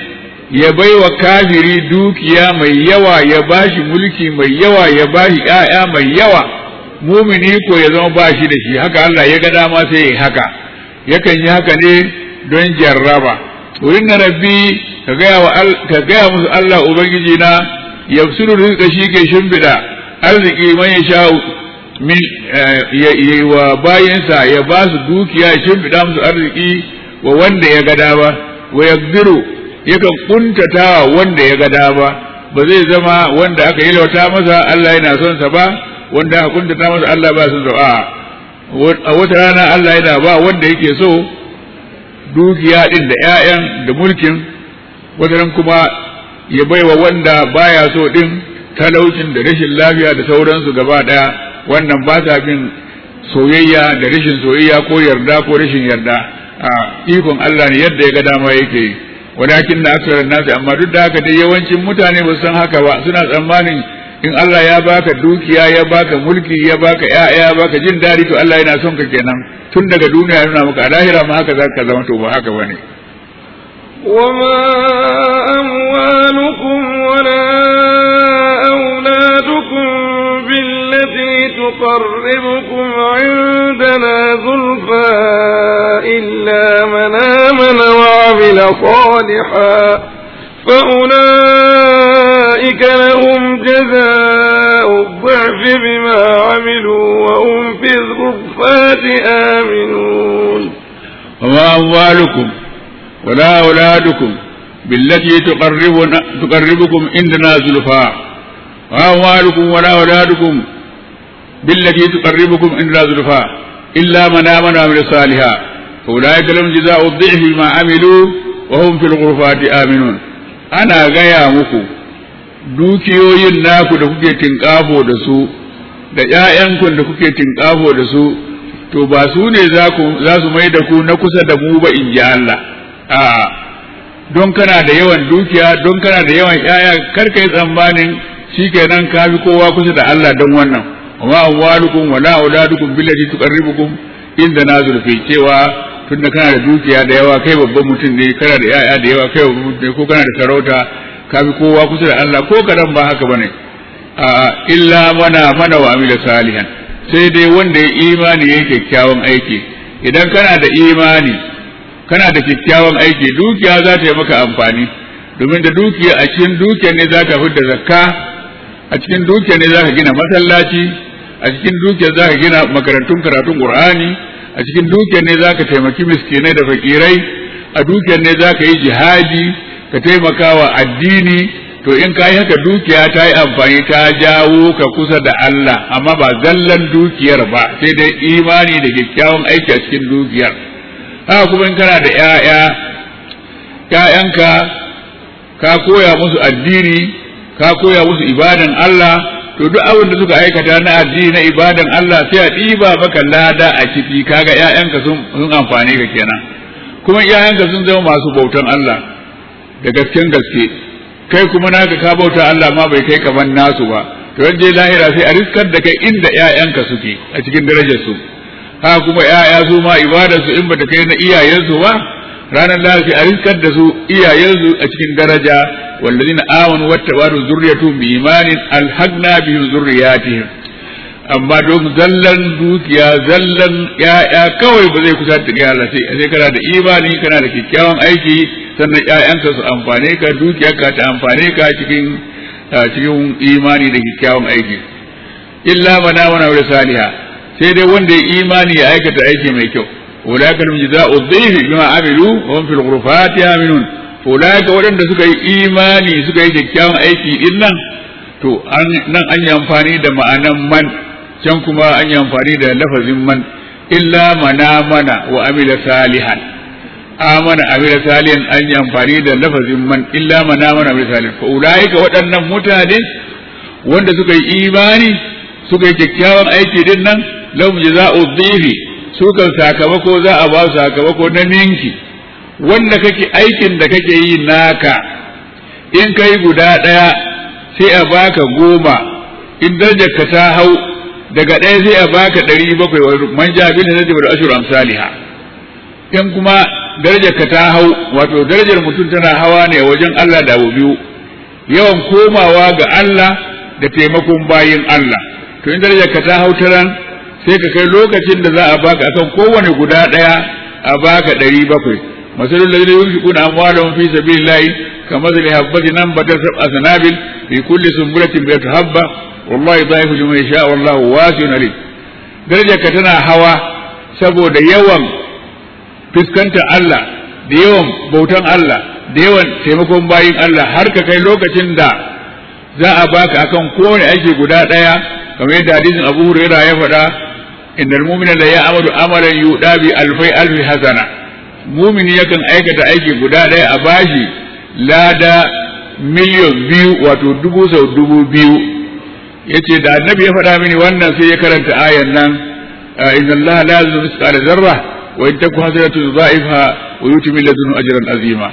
S3: ya baiwa kafiri dukiya mai yawa ya bashi mulki mai yawa ya bashi ƴaƴa mai yawa mumini ko ya zama bashi da shi haka Allah ya ga dama sai ya haka yakan yi haka ne don jarraba wurin na rabbi ka gaya wa ka gaya musu Allah ubangiji na yafsuru rizqa shi ke shimfiɗa arziki man ya sha min ya wa bayinsa ya ba su dukiya ya shimfiɗa musu arziki wa wanda ya ga dama wa yaqdiru yakan kuntatawa wanda ya ga dama ba zai zama wanda aka yi lauta masa Allah yana son sa ba wanda aka kuntata masa Allah ba son sa a a wata rana Allah yana ba wanda yake so dukiya din da ƴaƴan da mulkin wataran kuma ya baiwa wanda baya so din talaucin da rashin lafiya da sauransu gaba daya wannan ba ta bin soyayya da rashin soyayya ko yarda ko rashin yarda a ikon Allah ne yadda ya ga dama yake yi walakin na aksarar nasi amma duk da haka dai yawancin mutane ba san haka ba suna tsammanin in Allah ya baka dukiya ya baka mulki ya baka ƴaƴa ya baka jin daɗi to Allah yana son ka kenan tun daga duniya yana maka a lahira ma haka zaka zama to ba haka bane
S2: وما أموالكم ولا أولادكم بالتي تقربكم عندنا زلفى إلا من آمن وعمل صالحا فأولئك لهم جزاء الضعف بما عملوا وهم في الغرفات آمنون
S3: وما أموالكم ولا أولادكم بالتي تقربنا تقربكم عندنا زلفى وأموالكم ولا أولادكم بالتي تقربكم عندنا زلفى إلا من آمن وعمل صالحا فأولئك لهم جزاء الضعف بما عملوا وهم في الغرفات آمنون أنا غيا مكو dukiyoyin naku da kuke tinkafo da su da ‘ya'yanku da kuke tinkafo da su to ba su ne za su mai da ku na kusa da mu ba in ji Allah a'a don kana da yawan dukiya don kana da yawan ‘ya'ya kar ka yi tsammanin shi kenan ka fi kowa kusa da Allah don wannan amma amwalukum wala auladukum billati tuqarribukum inda na zurfi cewa tunda kana da dukiya da yawa kai babban mutum ne kana da ‘ya'ya da yawa kai babban mutum ne ko kana da sarauta ka fi kowa kusa da Allah ko kadan ba haka bane a illa mana mana wa amila salihan sai dai wanda ya imani ya kyakkyawan aiki idan kana da imani kana da kyakkyawan aiki dukiya za ta yi maka amfani domin da dukiya a cikin dukiya ne za ka fidda zakka a cikin dukiya ne za ka gina masallaci a cikin dukiya za ka gina makarantun karatun qur'ani a cikin dukiya ne za ka taimaki miskinai da fakirai a dukiyar ne za ka yi jihadi ka taimaka wa addini to in ka yi haka dukiya ta yi amfani ta jawo ka kusa da Allah amma ba zallan dukiyar ba sai dai imani da kyakkyawan aiki a cikin dukiyar haka kuma in kana da ‘ya'ya ‘ya'yanka ka koya musu addini ka koya musu ibadan Allah to duk abin da suka aikata na addini na ibadan Allah sai a ɗiba maka lada a ciki kaga ‘ya'yanka sun amfani ka kenan kuma ‘ya'yanka sun zama masu bautan Allah da gasken gaske kai kuma naka ka bauta Allah ma bai kai kaman nasu ba to je lahira sai a riskar da kai inda ƴaƴanka suke a cikin darajar su ha kuma ƴaƴa su ma ibadar su in bata kai na iyayensu ba ranar lahira sai a riskar da su iyayensu a cikin daraja wallazina amanu wattaba'u zurriyatuhum bi imanin alhaqna bihim zurriyatihim amma don zallan dukiya zallan ƴaƴa kawai ba zai kusa da Allah sai sai kana da imani kana da kyakkyawan aiki sannan ƴaƴanka su amfane ka dukiyarka ta amfane ka cikin cikin imani da kyakkyawan aiki illa mana wana wa saliha sai dai wanda ya imani ya aikata aiki mai kyau ulaka lam jazaa'u dhifi bima amilu wa hum fil ghurfati aminun ulaka waɗanda suka yi imani suka yi kyakkyawan aiki din nan to nan an yi amfani da ma'anan man can kuma an yi amfani da lafazin man illa mana mana wa amila salihan amana amila salihan an yi amfani da lafazin man illa man amana amila salihan fa ulaika waɗannan mutane wanda suka yi imani suka yi kyakkyawan aiki din nan lahum jazaa'u dhifi su kan sakamako za a ba su sakamako na ninki wanda kake aikin da kake yi naka in kai guda ɗaya sai a baka goma in darajar ka ta hau daga ɗaya sai a baka ɗari bakwai man ja bin da ashur amsaliha in kuma darajar ka ta hau wato darajar mutum tana hawa ne wajen Allah da abu biyu yawan komawa ga Allah da taimakon bayin Allah to in darajar ka ta hau taran sai ka kai lokacin da za a baka akan kowane guda ɗaya a baka ɗari bakwai masalul ladina yunfiquna amwalahum fi sabilillahi kamathali habbatin anbatat sab'a sanabil fi kulli sunbulatin mi'atu habba wallahi dhaifu liman yasha wallahu wasi'un alim darajar ka tana hawa saboda yawan fuskantar Allah da yawan bautan Allah da yawan taimakon bayin Allah har ka kai lokacin da za a baka akan kowane aiki guda ɗaya kamar yadda hadisin Abu Hurairah ya faɗa innal mu'mina la ya'malu amalan yuda bi alfai alfi hasana mumini yakan aikata aiki guda ɗaya a bashi lada miliyan biyu wato dubu sau dubu biyu yace da annabi ya faɗa mini wannan sai ya karanta ayan nan inna allaha la yuzlimu mithqala zarra wa in taku hasanatu yudha'ifha wa yuti min ladunhu ajran azima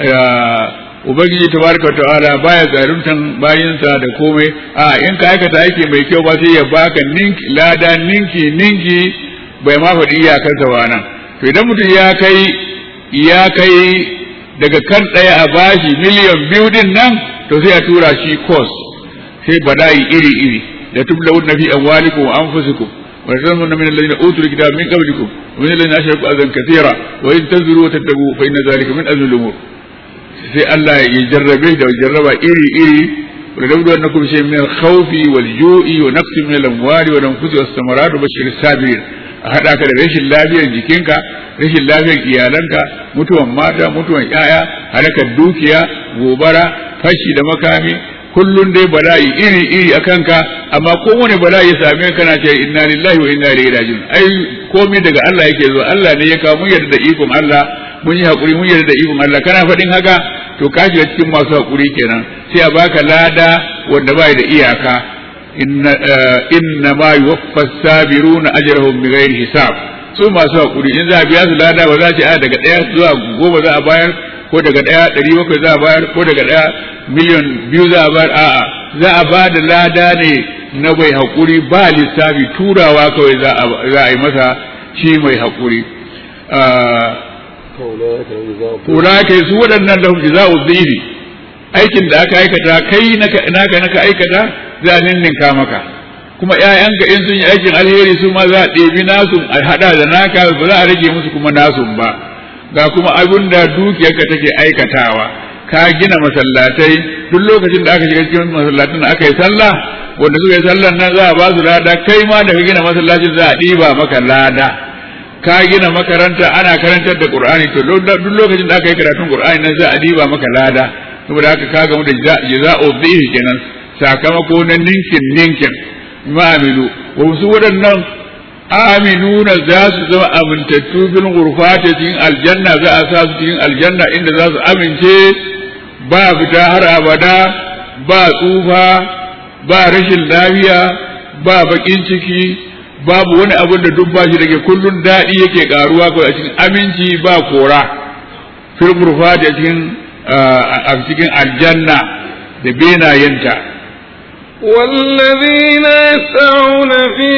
S3: ubangiji tabaraka ta'ala baya zaluntan bayinsa da komai a in ka aikata aiki mai kyau ba sai ya baka ninki lada ninki ninki bai ma faɗi iyakarsa ba nan to idan mutum ya kai ya kai daga kan ɗaya a bashi miliyan biyu din nan to sai a tura shi kos sai bala'i iri iri da tublawun na fi amwalikum wa anfusikum wa tazammuna min alladhina utul kitaba min qablikum wa min alladhina ashraku azan kathira wa in tazuru wa tattabu fa inna dhalika min azmi al-umur sai Allah ya jarrabe da jarraba iri iri wa labdu annakum shay'in min al-khawfi wal ju'i wa naqsin min al-amwali wa anfusi was samarat wa bashir sabirin a haɗa ka da rashin lafiyar jikinka rashin lafiyar iyalanka mutuwan mata mutuwan ƴaƴa halakar dukiya gobara fashi da makami kullun dai bala'i iri iri a kanka amma kowane bala'i ya same kana ce inna lillahi wa inna ilaihi raji'un ai komai daga Allah yake zo Allah ne ya kawo mun yarda da ikon Allah mun yi hakuri mun yarda da ikon Allah kana faɗin haka to ka shiga cikin masu hakuri kenan sai a baka lada wanda bai da iyaka inna ma yuwaffa sabiruna ajrahum bighairi hisab su masu hakuri in za a biya su lada ba za a ce a daga ɗaya zuwa goma za a bayar ko daga ɗaya ɗari bakwai za a bayar ko daga ɗaya miliyan biyu za a bayar a'a za a ba da lada ne na mai hakuri ba lissafi turawa kawai za a yi masa shi mai hakuri Ulaika su waɗannan lahum jaza'u dhifi aikin da aka aikata kai naka naka aikata za a ninninka maka kuma ƴaƴanka in sun yi aikin alheri su ma za a ɗebi nasu a haɗa da naka ba za a rage musu kuma nasu ba ga kuma abin da dukiyarka take aikatawa ka gina masallatai duk lokacin da aka shiga cikin masallatan aka yi sallah wanda suka yi sallan nan za a ba su lada kai ma da ka gina masallacin za a ɗiba maka lada ka gina makaranta ana karantar da qur'ani to duk lokacin da aka yi karatun qur'ani nan za a ɗiba maka lada saboda haka ka gamu da jaza'u dhihi kenan sakamako na ninkin ninkin ma'amilu wa su waɗannan aminuna za su zama amintattu bil ghurfati cikin aljanna za a sa su cikin aljanna inda za su amince ba fita har abada ba tsufa ba rashin lafiya ba bakin ciki babu wani abin da duk bashi dake kullun daɗi yake karuwa ko a cikin aminci ba kora fil ghurfati a cikin a cikin aljanna da benayenta
S2: والذين يسعون في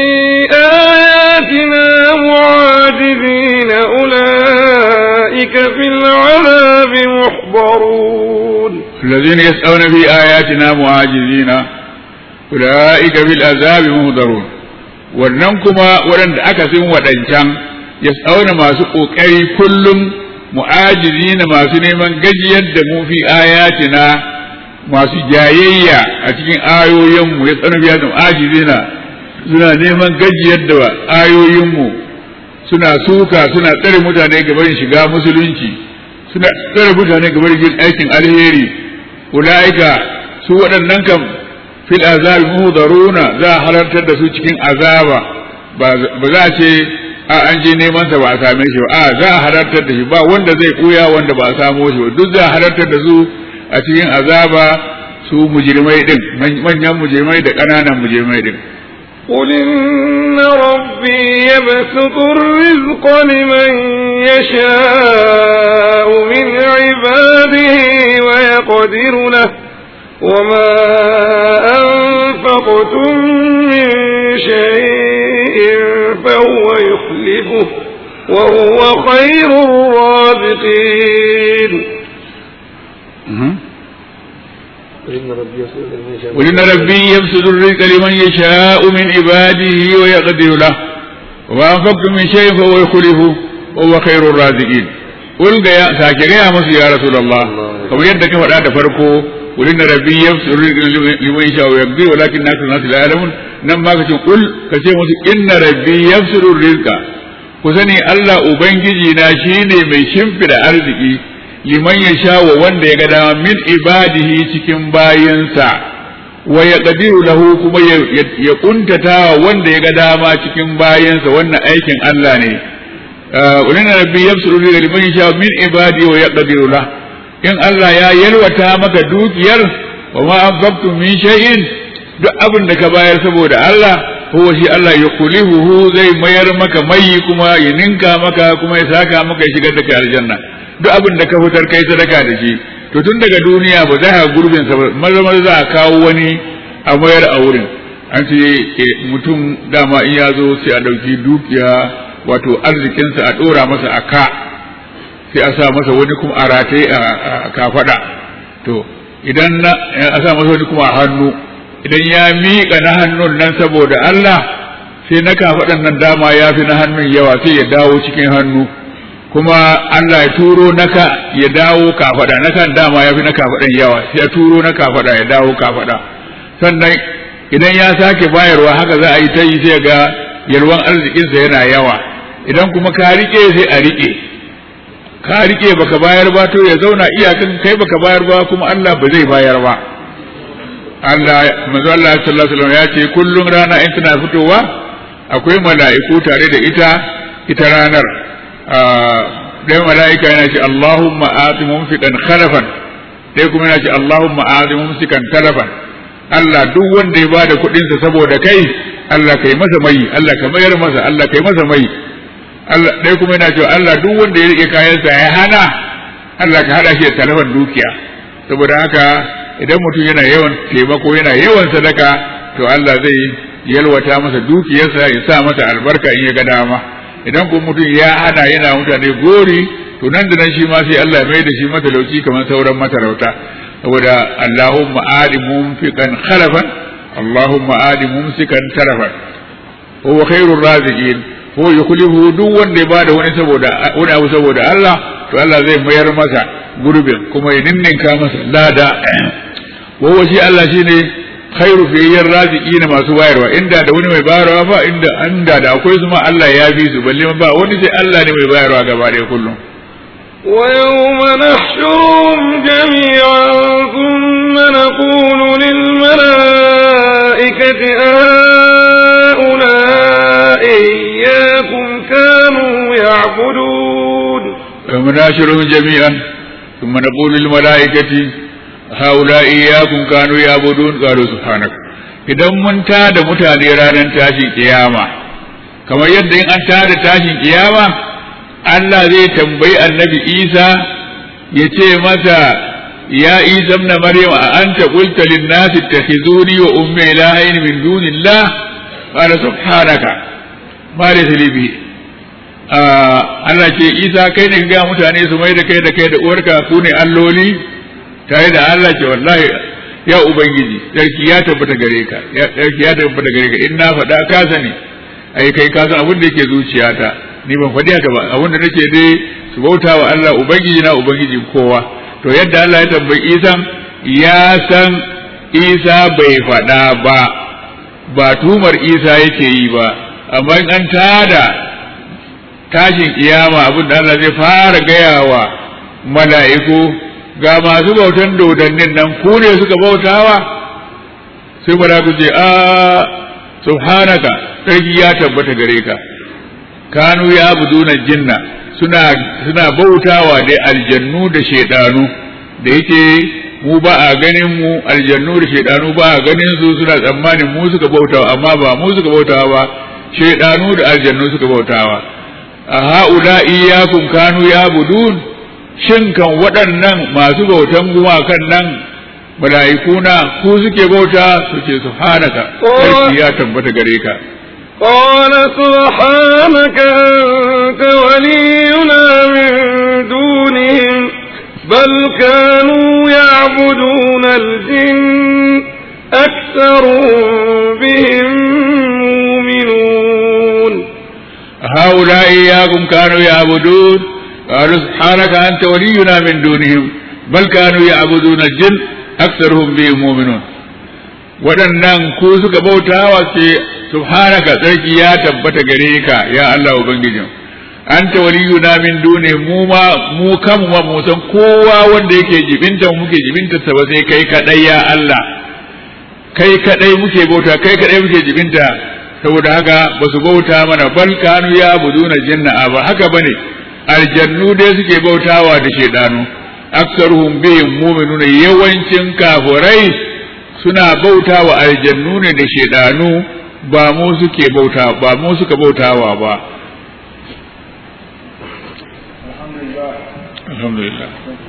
S2: آياتنا معاجزين أولئك في العذاب محضرون
S3: الذين يسعون في آياتنا معاجزين أولئك في العذاب محضرون wannan kuma waɗanda aka sin waɗancan ya tsauna masu ƙoƙari kullum mu'ajizi na masu neman gajiyar da mu fi ayatina masu jayayya a cikin ayoyinmu ya tsana biya da mu'ajizi na suna neman gajiyar da ayoyinmu suna suka suna tsare mutane gaban shiga musulunci suna tsare mutane gaban yin aikin alheri ulaika su waɗannan kam fil azabi muhdaruna za a halartar da su cikin azaba ba za a ce a an je neman sa ba a same shi ba a za a halartar da shi ba wanda zai koya wanda ba a samo shi ba duk za a halartar da su a cikin azaba su mujrimai din manyan mujrimai da ƙananan mujrimai din
S2: قل إن ربي يبسط الرزق لمن يشاء من عباده ويقدر له وما أنفقتم من شيء فهو يخلفه وهو خير الرازقين إن ربي يسوع من يشاء
S3: وإن ربي يبسط الرزق لمن يشاء من عباده ويقدر له وما أنفقتم من شيء فهو يخلفه وهو خير الرازقين قل يا ساكي يا مصر يا رسول الله كما يدك فدا تفرقوا وإن ربي يبسط الرزق لمن يشاء ويقدر ولكن أكثر الناس لا يعلمون نما كتب قل كتب مصر إن ربي يبسط الرزق كسني الله أبنجي ناشيني من شمفر أرزقي liman ya sha wa wanda ya ga dama min ibadihi cikin bayinsa wa ya qadiru lahu kuma ya kuntata wa wanda ya ga dama cikin bayinsa wannan aikin Allah ne ulin rabbi yabsuru li liman ya sha min ibadihi wa ya qadiru lahu in Allah ya yalwata maka dukiyar wa ma anfaqtum min shay'in duk abin da ka bayar saboda Allah huwa shi Allah ya kulihu zai mayar maka mai kuma ya ninka maka kuma ya saka maka ya shigar da kai aljanna duk abin da ka fitar kai sadaka da shi to tun daga duniya ba za ka gurbin sa maza maza za a kawo wani a mayar a wurin an ce mutum dama in ya zo sai a ɗauki dukiya wato arzikinsa a ɗora masa a ka sai a sa masa wani kuma a rataye a kafaɗa to idan a sa masa wani kuma a hannu idan ya miƙa na hannun nan saboda Allah sai na kafaɗan nan dama ya fi na hannun yawa sai ya dawo cikin hannu kuma Allah ya turo naka ya dawo kafada nakan dama ya fi na kafadan yawa sai ya turo na kafada ya dawo kafada sannan idan ya sake bayarwa haka za a yi ta yi sai ga yalwan arzikinsa yana yawa idan kuma ka rike sai a rike ka rike baka bayar ba to ya zauna iyakan kai baka bayar ba kuma Allah ba zai bayar ba Allah manzo Allah sallallahu alaihi wasallam ya ce kullum rana in tana fitowa akwai mala'iku tare da ita ita ranar ɗaya mala'ika yana ce Allahumma ati mumfiqan khalafan ɗaya kuma yana ce Allahumma ati mumsikan talafan Allah duk wanda ya bada kuɗinsa saboda kai Allah kai masa mai Allah ka mayar masa Allah kai masa mai Allah ɗaya kuma yana cewa Allah duk wanda ya rike kayansa ya hana Allah ka hada shi da talafan dukiya saboda haka idan mutum yana yawan taimako yana yawan sadaka to Allah zai yalwata masa dukiyarsa ya sa masa albarka in ya ga dama idan kuma mutum ya hana yana mutane gori to nan da nan shi ma sai Allah mai da shi matalauci kamar sauran matalauta saboda Allahumma adi mumfiqan khalafan Allahumma adi mumsikan tarafan huwa khairur raziqin ko yukhlifu duk wanda ya bada wani saboda wani abu saboda Allah to Allah zai mayar masa gurbin kuma ya ninninka masa lada wa shi Allah shine khairu fiyayyen raziki na masu bayarwa inda da wani mai bayarwa ba inda inda da akwai su ma Allah ya bi su balle ba wani sai Allah ne mai bayarwa gaba ɗaya kullum
S2: ويوم نحشرهم جميعا ثم نقول للملائكة أهؤلاء إياكم كانوا يعبدون
S3: يوم نحشرهم جميعا ثم نقول للملائكة هؤلاء إياكم كانوا يعبدون قالوا سبحانك idan mun tada mutane ranar tashin kiyama kamar yadda in an tada tashin kiyama Allah zai tambayi annabi Isa ya ce masa ya Isa ibn Maryam a anta qulta lin nasi ittakhizuni wa ummi ilahayn min dunillah qala subhanaka ma laysa li bi Allah ce Isa kai ne ga mutane su mai da kai da kai da uwarka ku ne alloli tare da Allah ce wallahi ya ubangiji sarki ya tabbata gare ka ya sarki ya tabbata gare ka in na faɗa ka sani ai kai ka san abin da yake zuciyata ni ban faɗi haka ba abin da nake dai su bauta wa Allah ubangiji na ubangiji kowa to yadda Allah ya tambayi Isa ya san Isa bai faɗa ba ba tumar Isa yake yi ba amma in an tada tashin kiyama abin da Allah zai fara gaya wa mala'iku ga masu bautan dodannin nan ku ne suka bautawa sai mala'iku ce a subhanaka sarki ya tabbata gare ka kanu ya abuduna jinna suna suna bautawa da aljannu da shedanu da yake mu ba a ganin mu aljannu da shedanu ba a ganin su suna tsammanin mu suka bautawa amma ba mu suka bautawa ba shedanu da aljannu suka bautawa a ha'ula iyyakum kanu ya budun shin kan waɗannan masu bautan gumakan nan mala'ikuna ku suke bauta suke subhanaka sarki ya tabbata gare ka
S2: قال سبحانك أنت يعبدون الجن أكثرهم بهم مؤمنون
S3: هؤلاء إياكم كانوا يعبدون قالوا سبحانك أنت ولينا من دونهم بل كانوا يعبدون الجن أكثرهم بهم مؤمنون waɗannan ku suka bautawa ce subhanaka tsarki ya tabbata gare ka ya Allah ubangijin anta waliyuna min duni mu ma mu kanmu ma mu san kowa wanda yake jibinta muke jibinta sa ba sai kai kadai ya Allah kai kadai muke bauta kai kadai muke jibinta saboda haka ba su bauta mana bal kanu ya buduna jinna ba haka bane aljannu dai suke bautawa da shedanu aksaruhum bihim mu'minuna yawancin kafirai suna bautawa aljannu ne da shedanu ba mu suke bauta ba mu suka bautawa ba alhamdulillah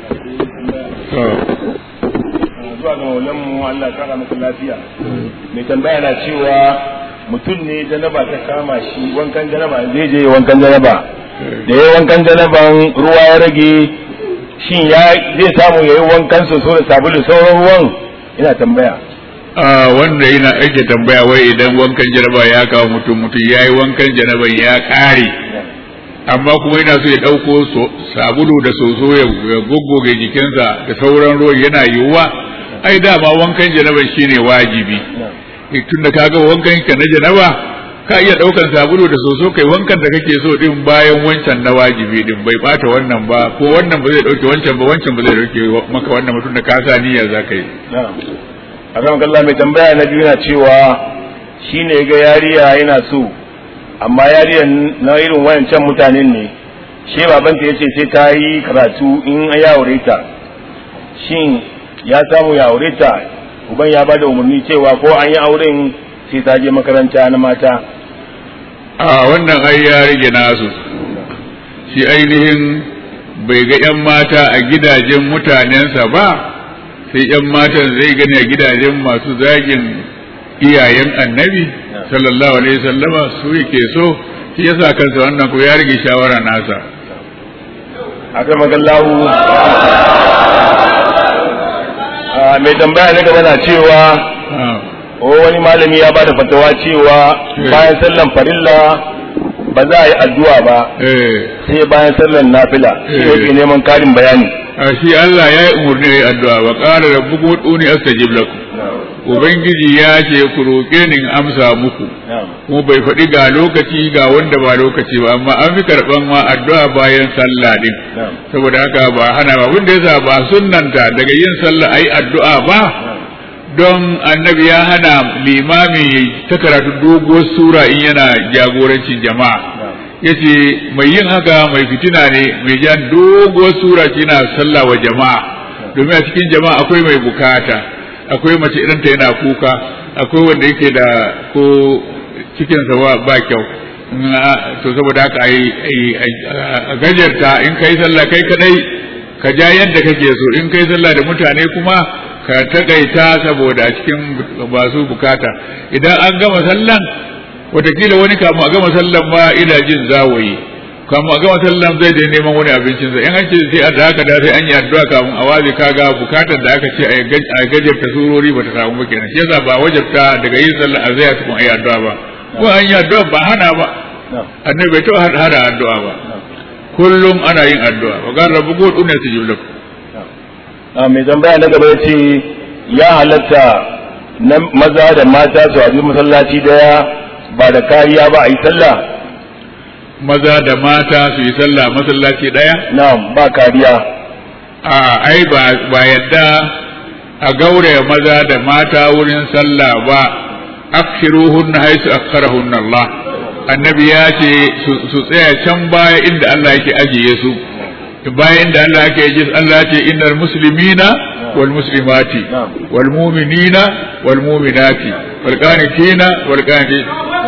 S4: zuwa ga maulanmu Allah ya kara masa lafiya mai tambaya na cewa mutum ne janaba ta kama shi wankan janaba zai je wankan janaba da ya wankan janaban ruwa ya rage shin ya zai samu ya yi wankan soso da sabulu sauran ruwan ina tambaya
S3: a wanda yana ake tambaya wai idan wankan janaba ya kawo mutum mutum ya yi wankan janaban ya kare amma kuma yana so ya ɗauko sabulu da soso ya goggoge jikinsa da sauran ruwan yana yiwuwa ai dama wankan janaban shine wajibi tunda kaga wankan ka na janaba ka iya daukan sabulu da soso kai wankan da kake so din bayan wancan na wajibi din bai bata wannan ba ko wannan ba zai dauke wancan ba wancan ba zai dauke maka wannan mutum da ka sa niyya za ka yi
S4: a kan kalla mai tambaya na biyu na cewa shine ga yariya yana so amma yariyar na irin wayancan mutanen ne shi babanta ya ce sai ta yi karatu in ya aure ta shin ya samu ya aure ta uban ya bada umarni cewa ko an yi auren sai ta je makaranta na mata
S3: a wannan ai ya rage nasu shi ainihin bai ga 'yan mata a gidajen mutanensa ba sai 'yan matan zai gani a gidajen masu zagin iyayen annabi sallallahu alaihi sallama su yake so shi yasa kansa wannan ko ya rage shawara nasa
S4: akan magallahu mai tambaya na gaba na cewa wani malami ya bada fatawa cewa bayan sallan farilla ba za a yi addu'a ba sai bayan sallan nafila shi yake neman karin bayani
S3: shi Allah ya yi umarni ya yi addu'a wa qala rabbukum ud'uni astajib lakum ubangiji ya ce ku roƙe ni in amsa muku kuma bai faɗi ga lokaci ga wanda ba lokaci ba amma an fi karɓan ma addu'a bayan sallah din saboda haka ba hana ba wanda yasa ba sunnanta daga yin sallah ayi addu'a ba don annabi ya hana limami ta karatu doguwar sura in yana jagorancin jama'a yace mai yin haka mai fitina ne mai jan doguwar sura na sallah wa jama'a domin a cikin jama'a akwai mai bukata akwai mace idan ta yana kuka akwai wanda yake da ko cikinsa ba kyau to saboda haka a gajarta in kai sallah kai kadai ka ja yadda kake so in kai sallah da mutane kuma ka takaita saboda a cikin masu bukata idan an gama sallan watakila wani kamu a gama sallan ma ina jin zawayi kamu a gama sallan zai je neman wani abincinsa in an ce sai a da haka da sai an yi addu'a kamun a waje kaga bukatar da aka ce a gajarta surori bata samu ba kenan shi yasa ba wajabta daga yin sallah a zai tukun ayi addu'a ba ko an yi addu'a ba hana ba annabi bai taɓa hana addu'a ba kullum ana yin addu'a wa qala rabbukum ud'uni astajib lakum
S4: mai tambaya na gaba yace ya halatta na maza da mata su haɗu masallaci daya ba da kariya ba a yi sallah
S3: maza da mata su yi sallah masallaci ɗaya?
S4: Na'am ba kariya.
S3: A ai ba yadda a gauraya maza da mata wurin sallah ba akhiruhunna haisu akharahunna Allah. Annabi ya ce su tsaya can baya inda Allah yake ajiye su. Bayan inda Allah yake ajiye su Allah ya ce innal muslimina wal muslimati wal mu'minina wal mu'minati wal qanitina wal qanitin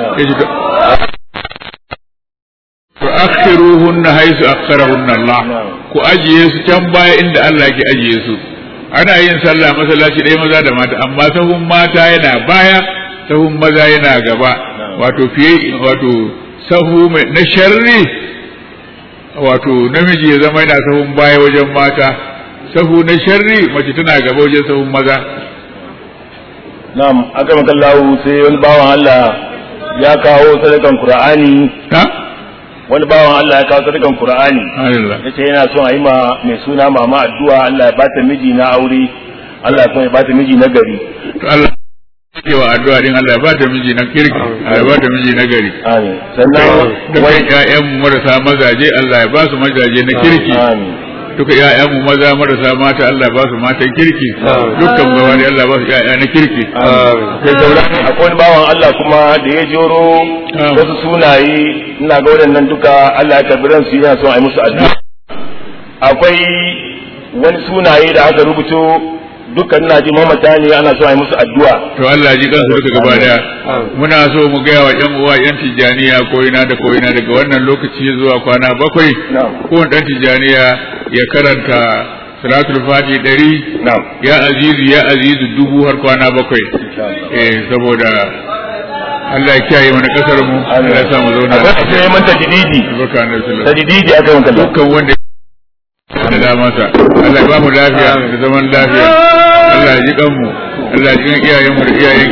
S3: akhiruhunna haisu akharahunna Allah ku ajiye su can baya inda Allah ke ajiye su ana yin sallah masallaci ɗaya maza da mata amma sahun mata yana baya sahun maza yana gaba wato fiye wato sahu mai na sharri wato namiji ya zama yana sahun baya wajen mata sahu na sharri mace tana gaba wajen sahun maza
S4: na'am aka makallahu sai wani bawan Allah ya kawo sadakan Qur'ani
S3: ha
S4: wani bawan Allah ya kawo sadakan Qur'ani
S3: Allah
S4: yace yana son a yi ma mai suna mama addu'a Allah ya bata miji na aure Allah ya kuma ya bata miji na gari
S3: to Allah cewa addu'a din Allah ya ba ta miji na kirki Allah ya ba ta miji na gari
S4: amin sannan
S3: duka
S4: wai
S3: ƴaƴan mu marasa mazaje Allah ya ba su mazaje na kirki
S4: amin
S3: duka ƴaƴan mu maza marasa mata Allah ya ba su matan kirki dukkan gaba ne Allah ya ba su ƴaƴa na kirki
S4: sai sauran akwai wani bawan Allah kuma da ya joro
S3: Ah.
S4: wasu sunaye ina ga waɗannan duka Allah ya karbi ransu yana son a yi musu addu'a akwai wani sunaye da aka rubuto dukkan ina ji mamata ne ana son a yi musu addu'a
S3: to Allah ya ji kansu duka gaba daya muna so mu gaya wa ƴan uwa ƴan tijaniya ko ina da ko ina daga wannan lokaci zuwa kwana bakwai
S4: na'am
S3: ko ɗan tijaniya ya karanta salatul fati ɗari
S4: na'am
S3: ya azizu ya azizu dubu har kwana bakwai eh saboda Allah ya kiyaye mana kasar mu Allah ya sa mu zauna
S4: akwai a sai manta dididi
S3: barka annabi sallallahu alaihi
S4: tadididi aka yi manta
S3: dukkan wanda da da masa Allah ya ba mu lafiya da zaman lafiya Allah ya ji kan mu Allah ya ji kan iyayen mu da iyayen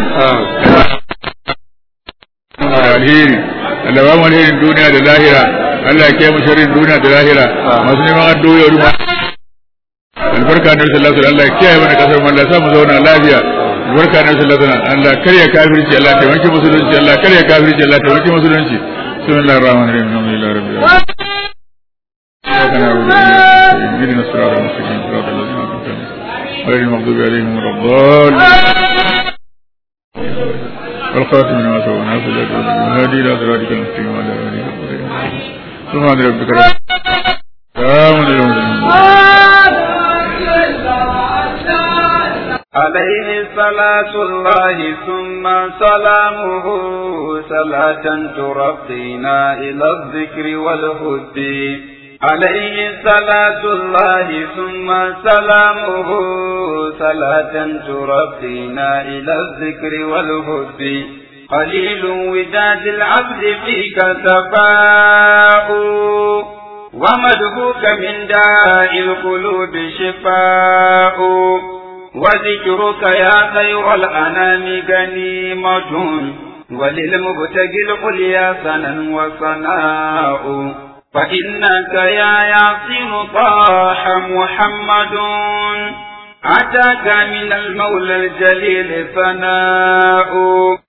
S3: mu da alheri Allah ya ba mu alherin duniya da lahira Allah ya kiyaye mu sharrin duniya da lahira masu neman addu'o'i ruwa albarka na sallallahu alaihi Allah ya kiyaye mana kasar mu Allah ya sa mu zauna lafiya albarka na sallallahu alaihi Allah kariya kafirci Allah ta wanke musulunci Allah kariya kafirci Allah ta wanke musulunci bismillahir rahmanir rahim alhamdulillahi rabbil alamin إياك نعبد وإياك نستعين اهدنا الصراط المستقيم صراط الذين أنعمت عليهم غير المغضوب عليهم ولا الضالين والخاتم لما سبق ناصر الله والهادي إلى صراطك المستقيم وعلى آله وصحبه سبحان ربك رب سلام على المرسلين
S1: عليه صلاة الله ثم سلامه صلاة ترقينا إلى الذكر والهد عليه صلاة الله ثم سلامه صلاة ترقينا إلى الذكر والهد قليل وداد العبد فيك تفاؤ ومدهوك من داء القلوب شفاء وذكرك يا خير الأنام غنيمة وللمبتغي العليا سنا وصناء فإنك يا ياسين طاح محمد أتاك من المولى الجليل ثناء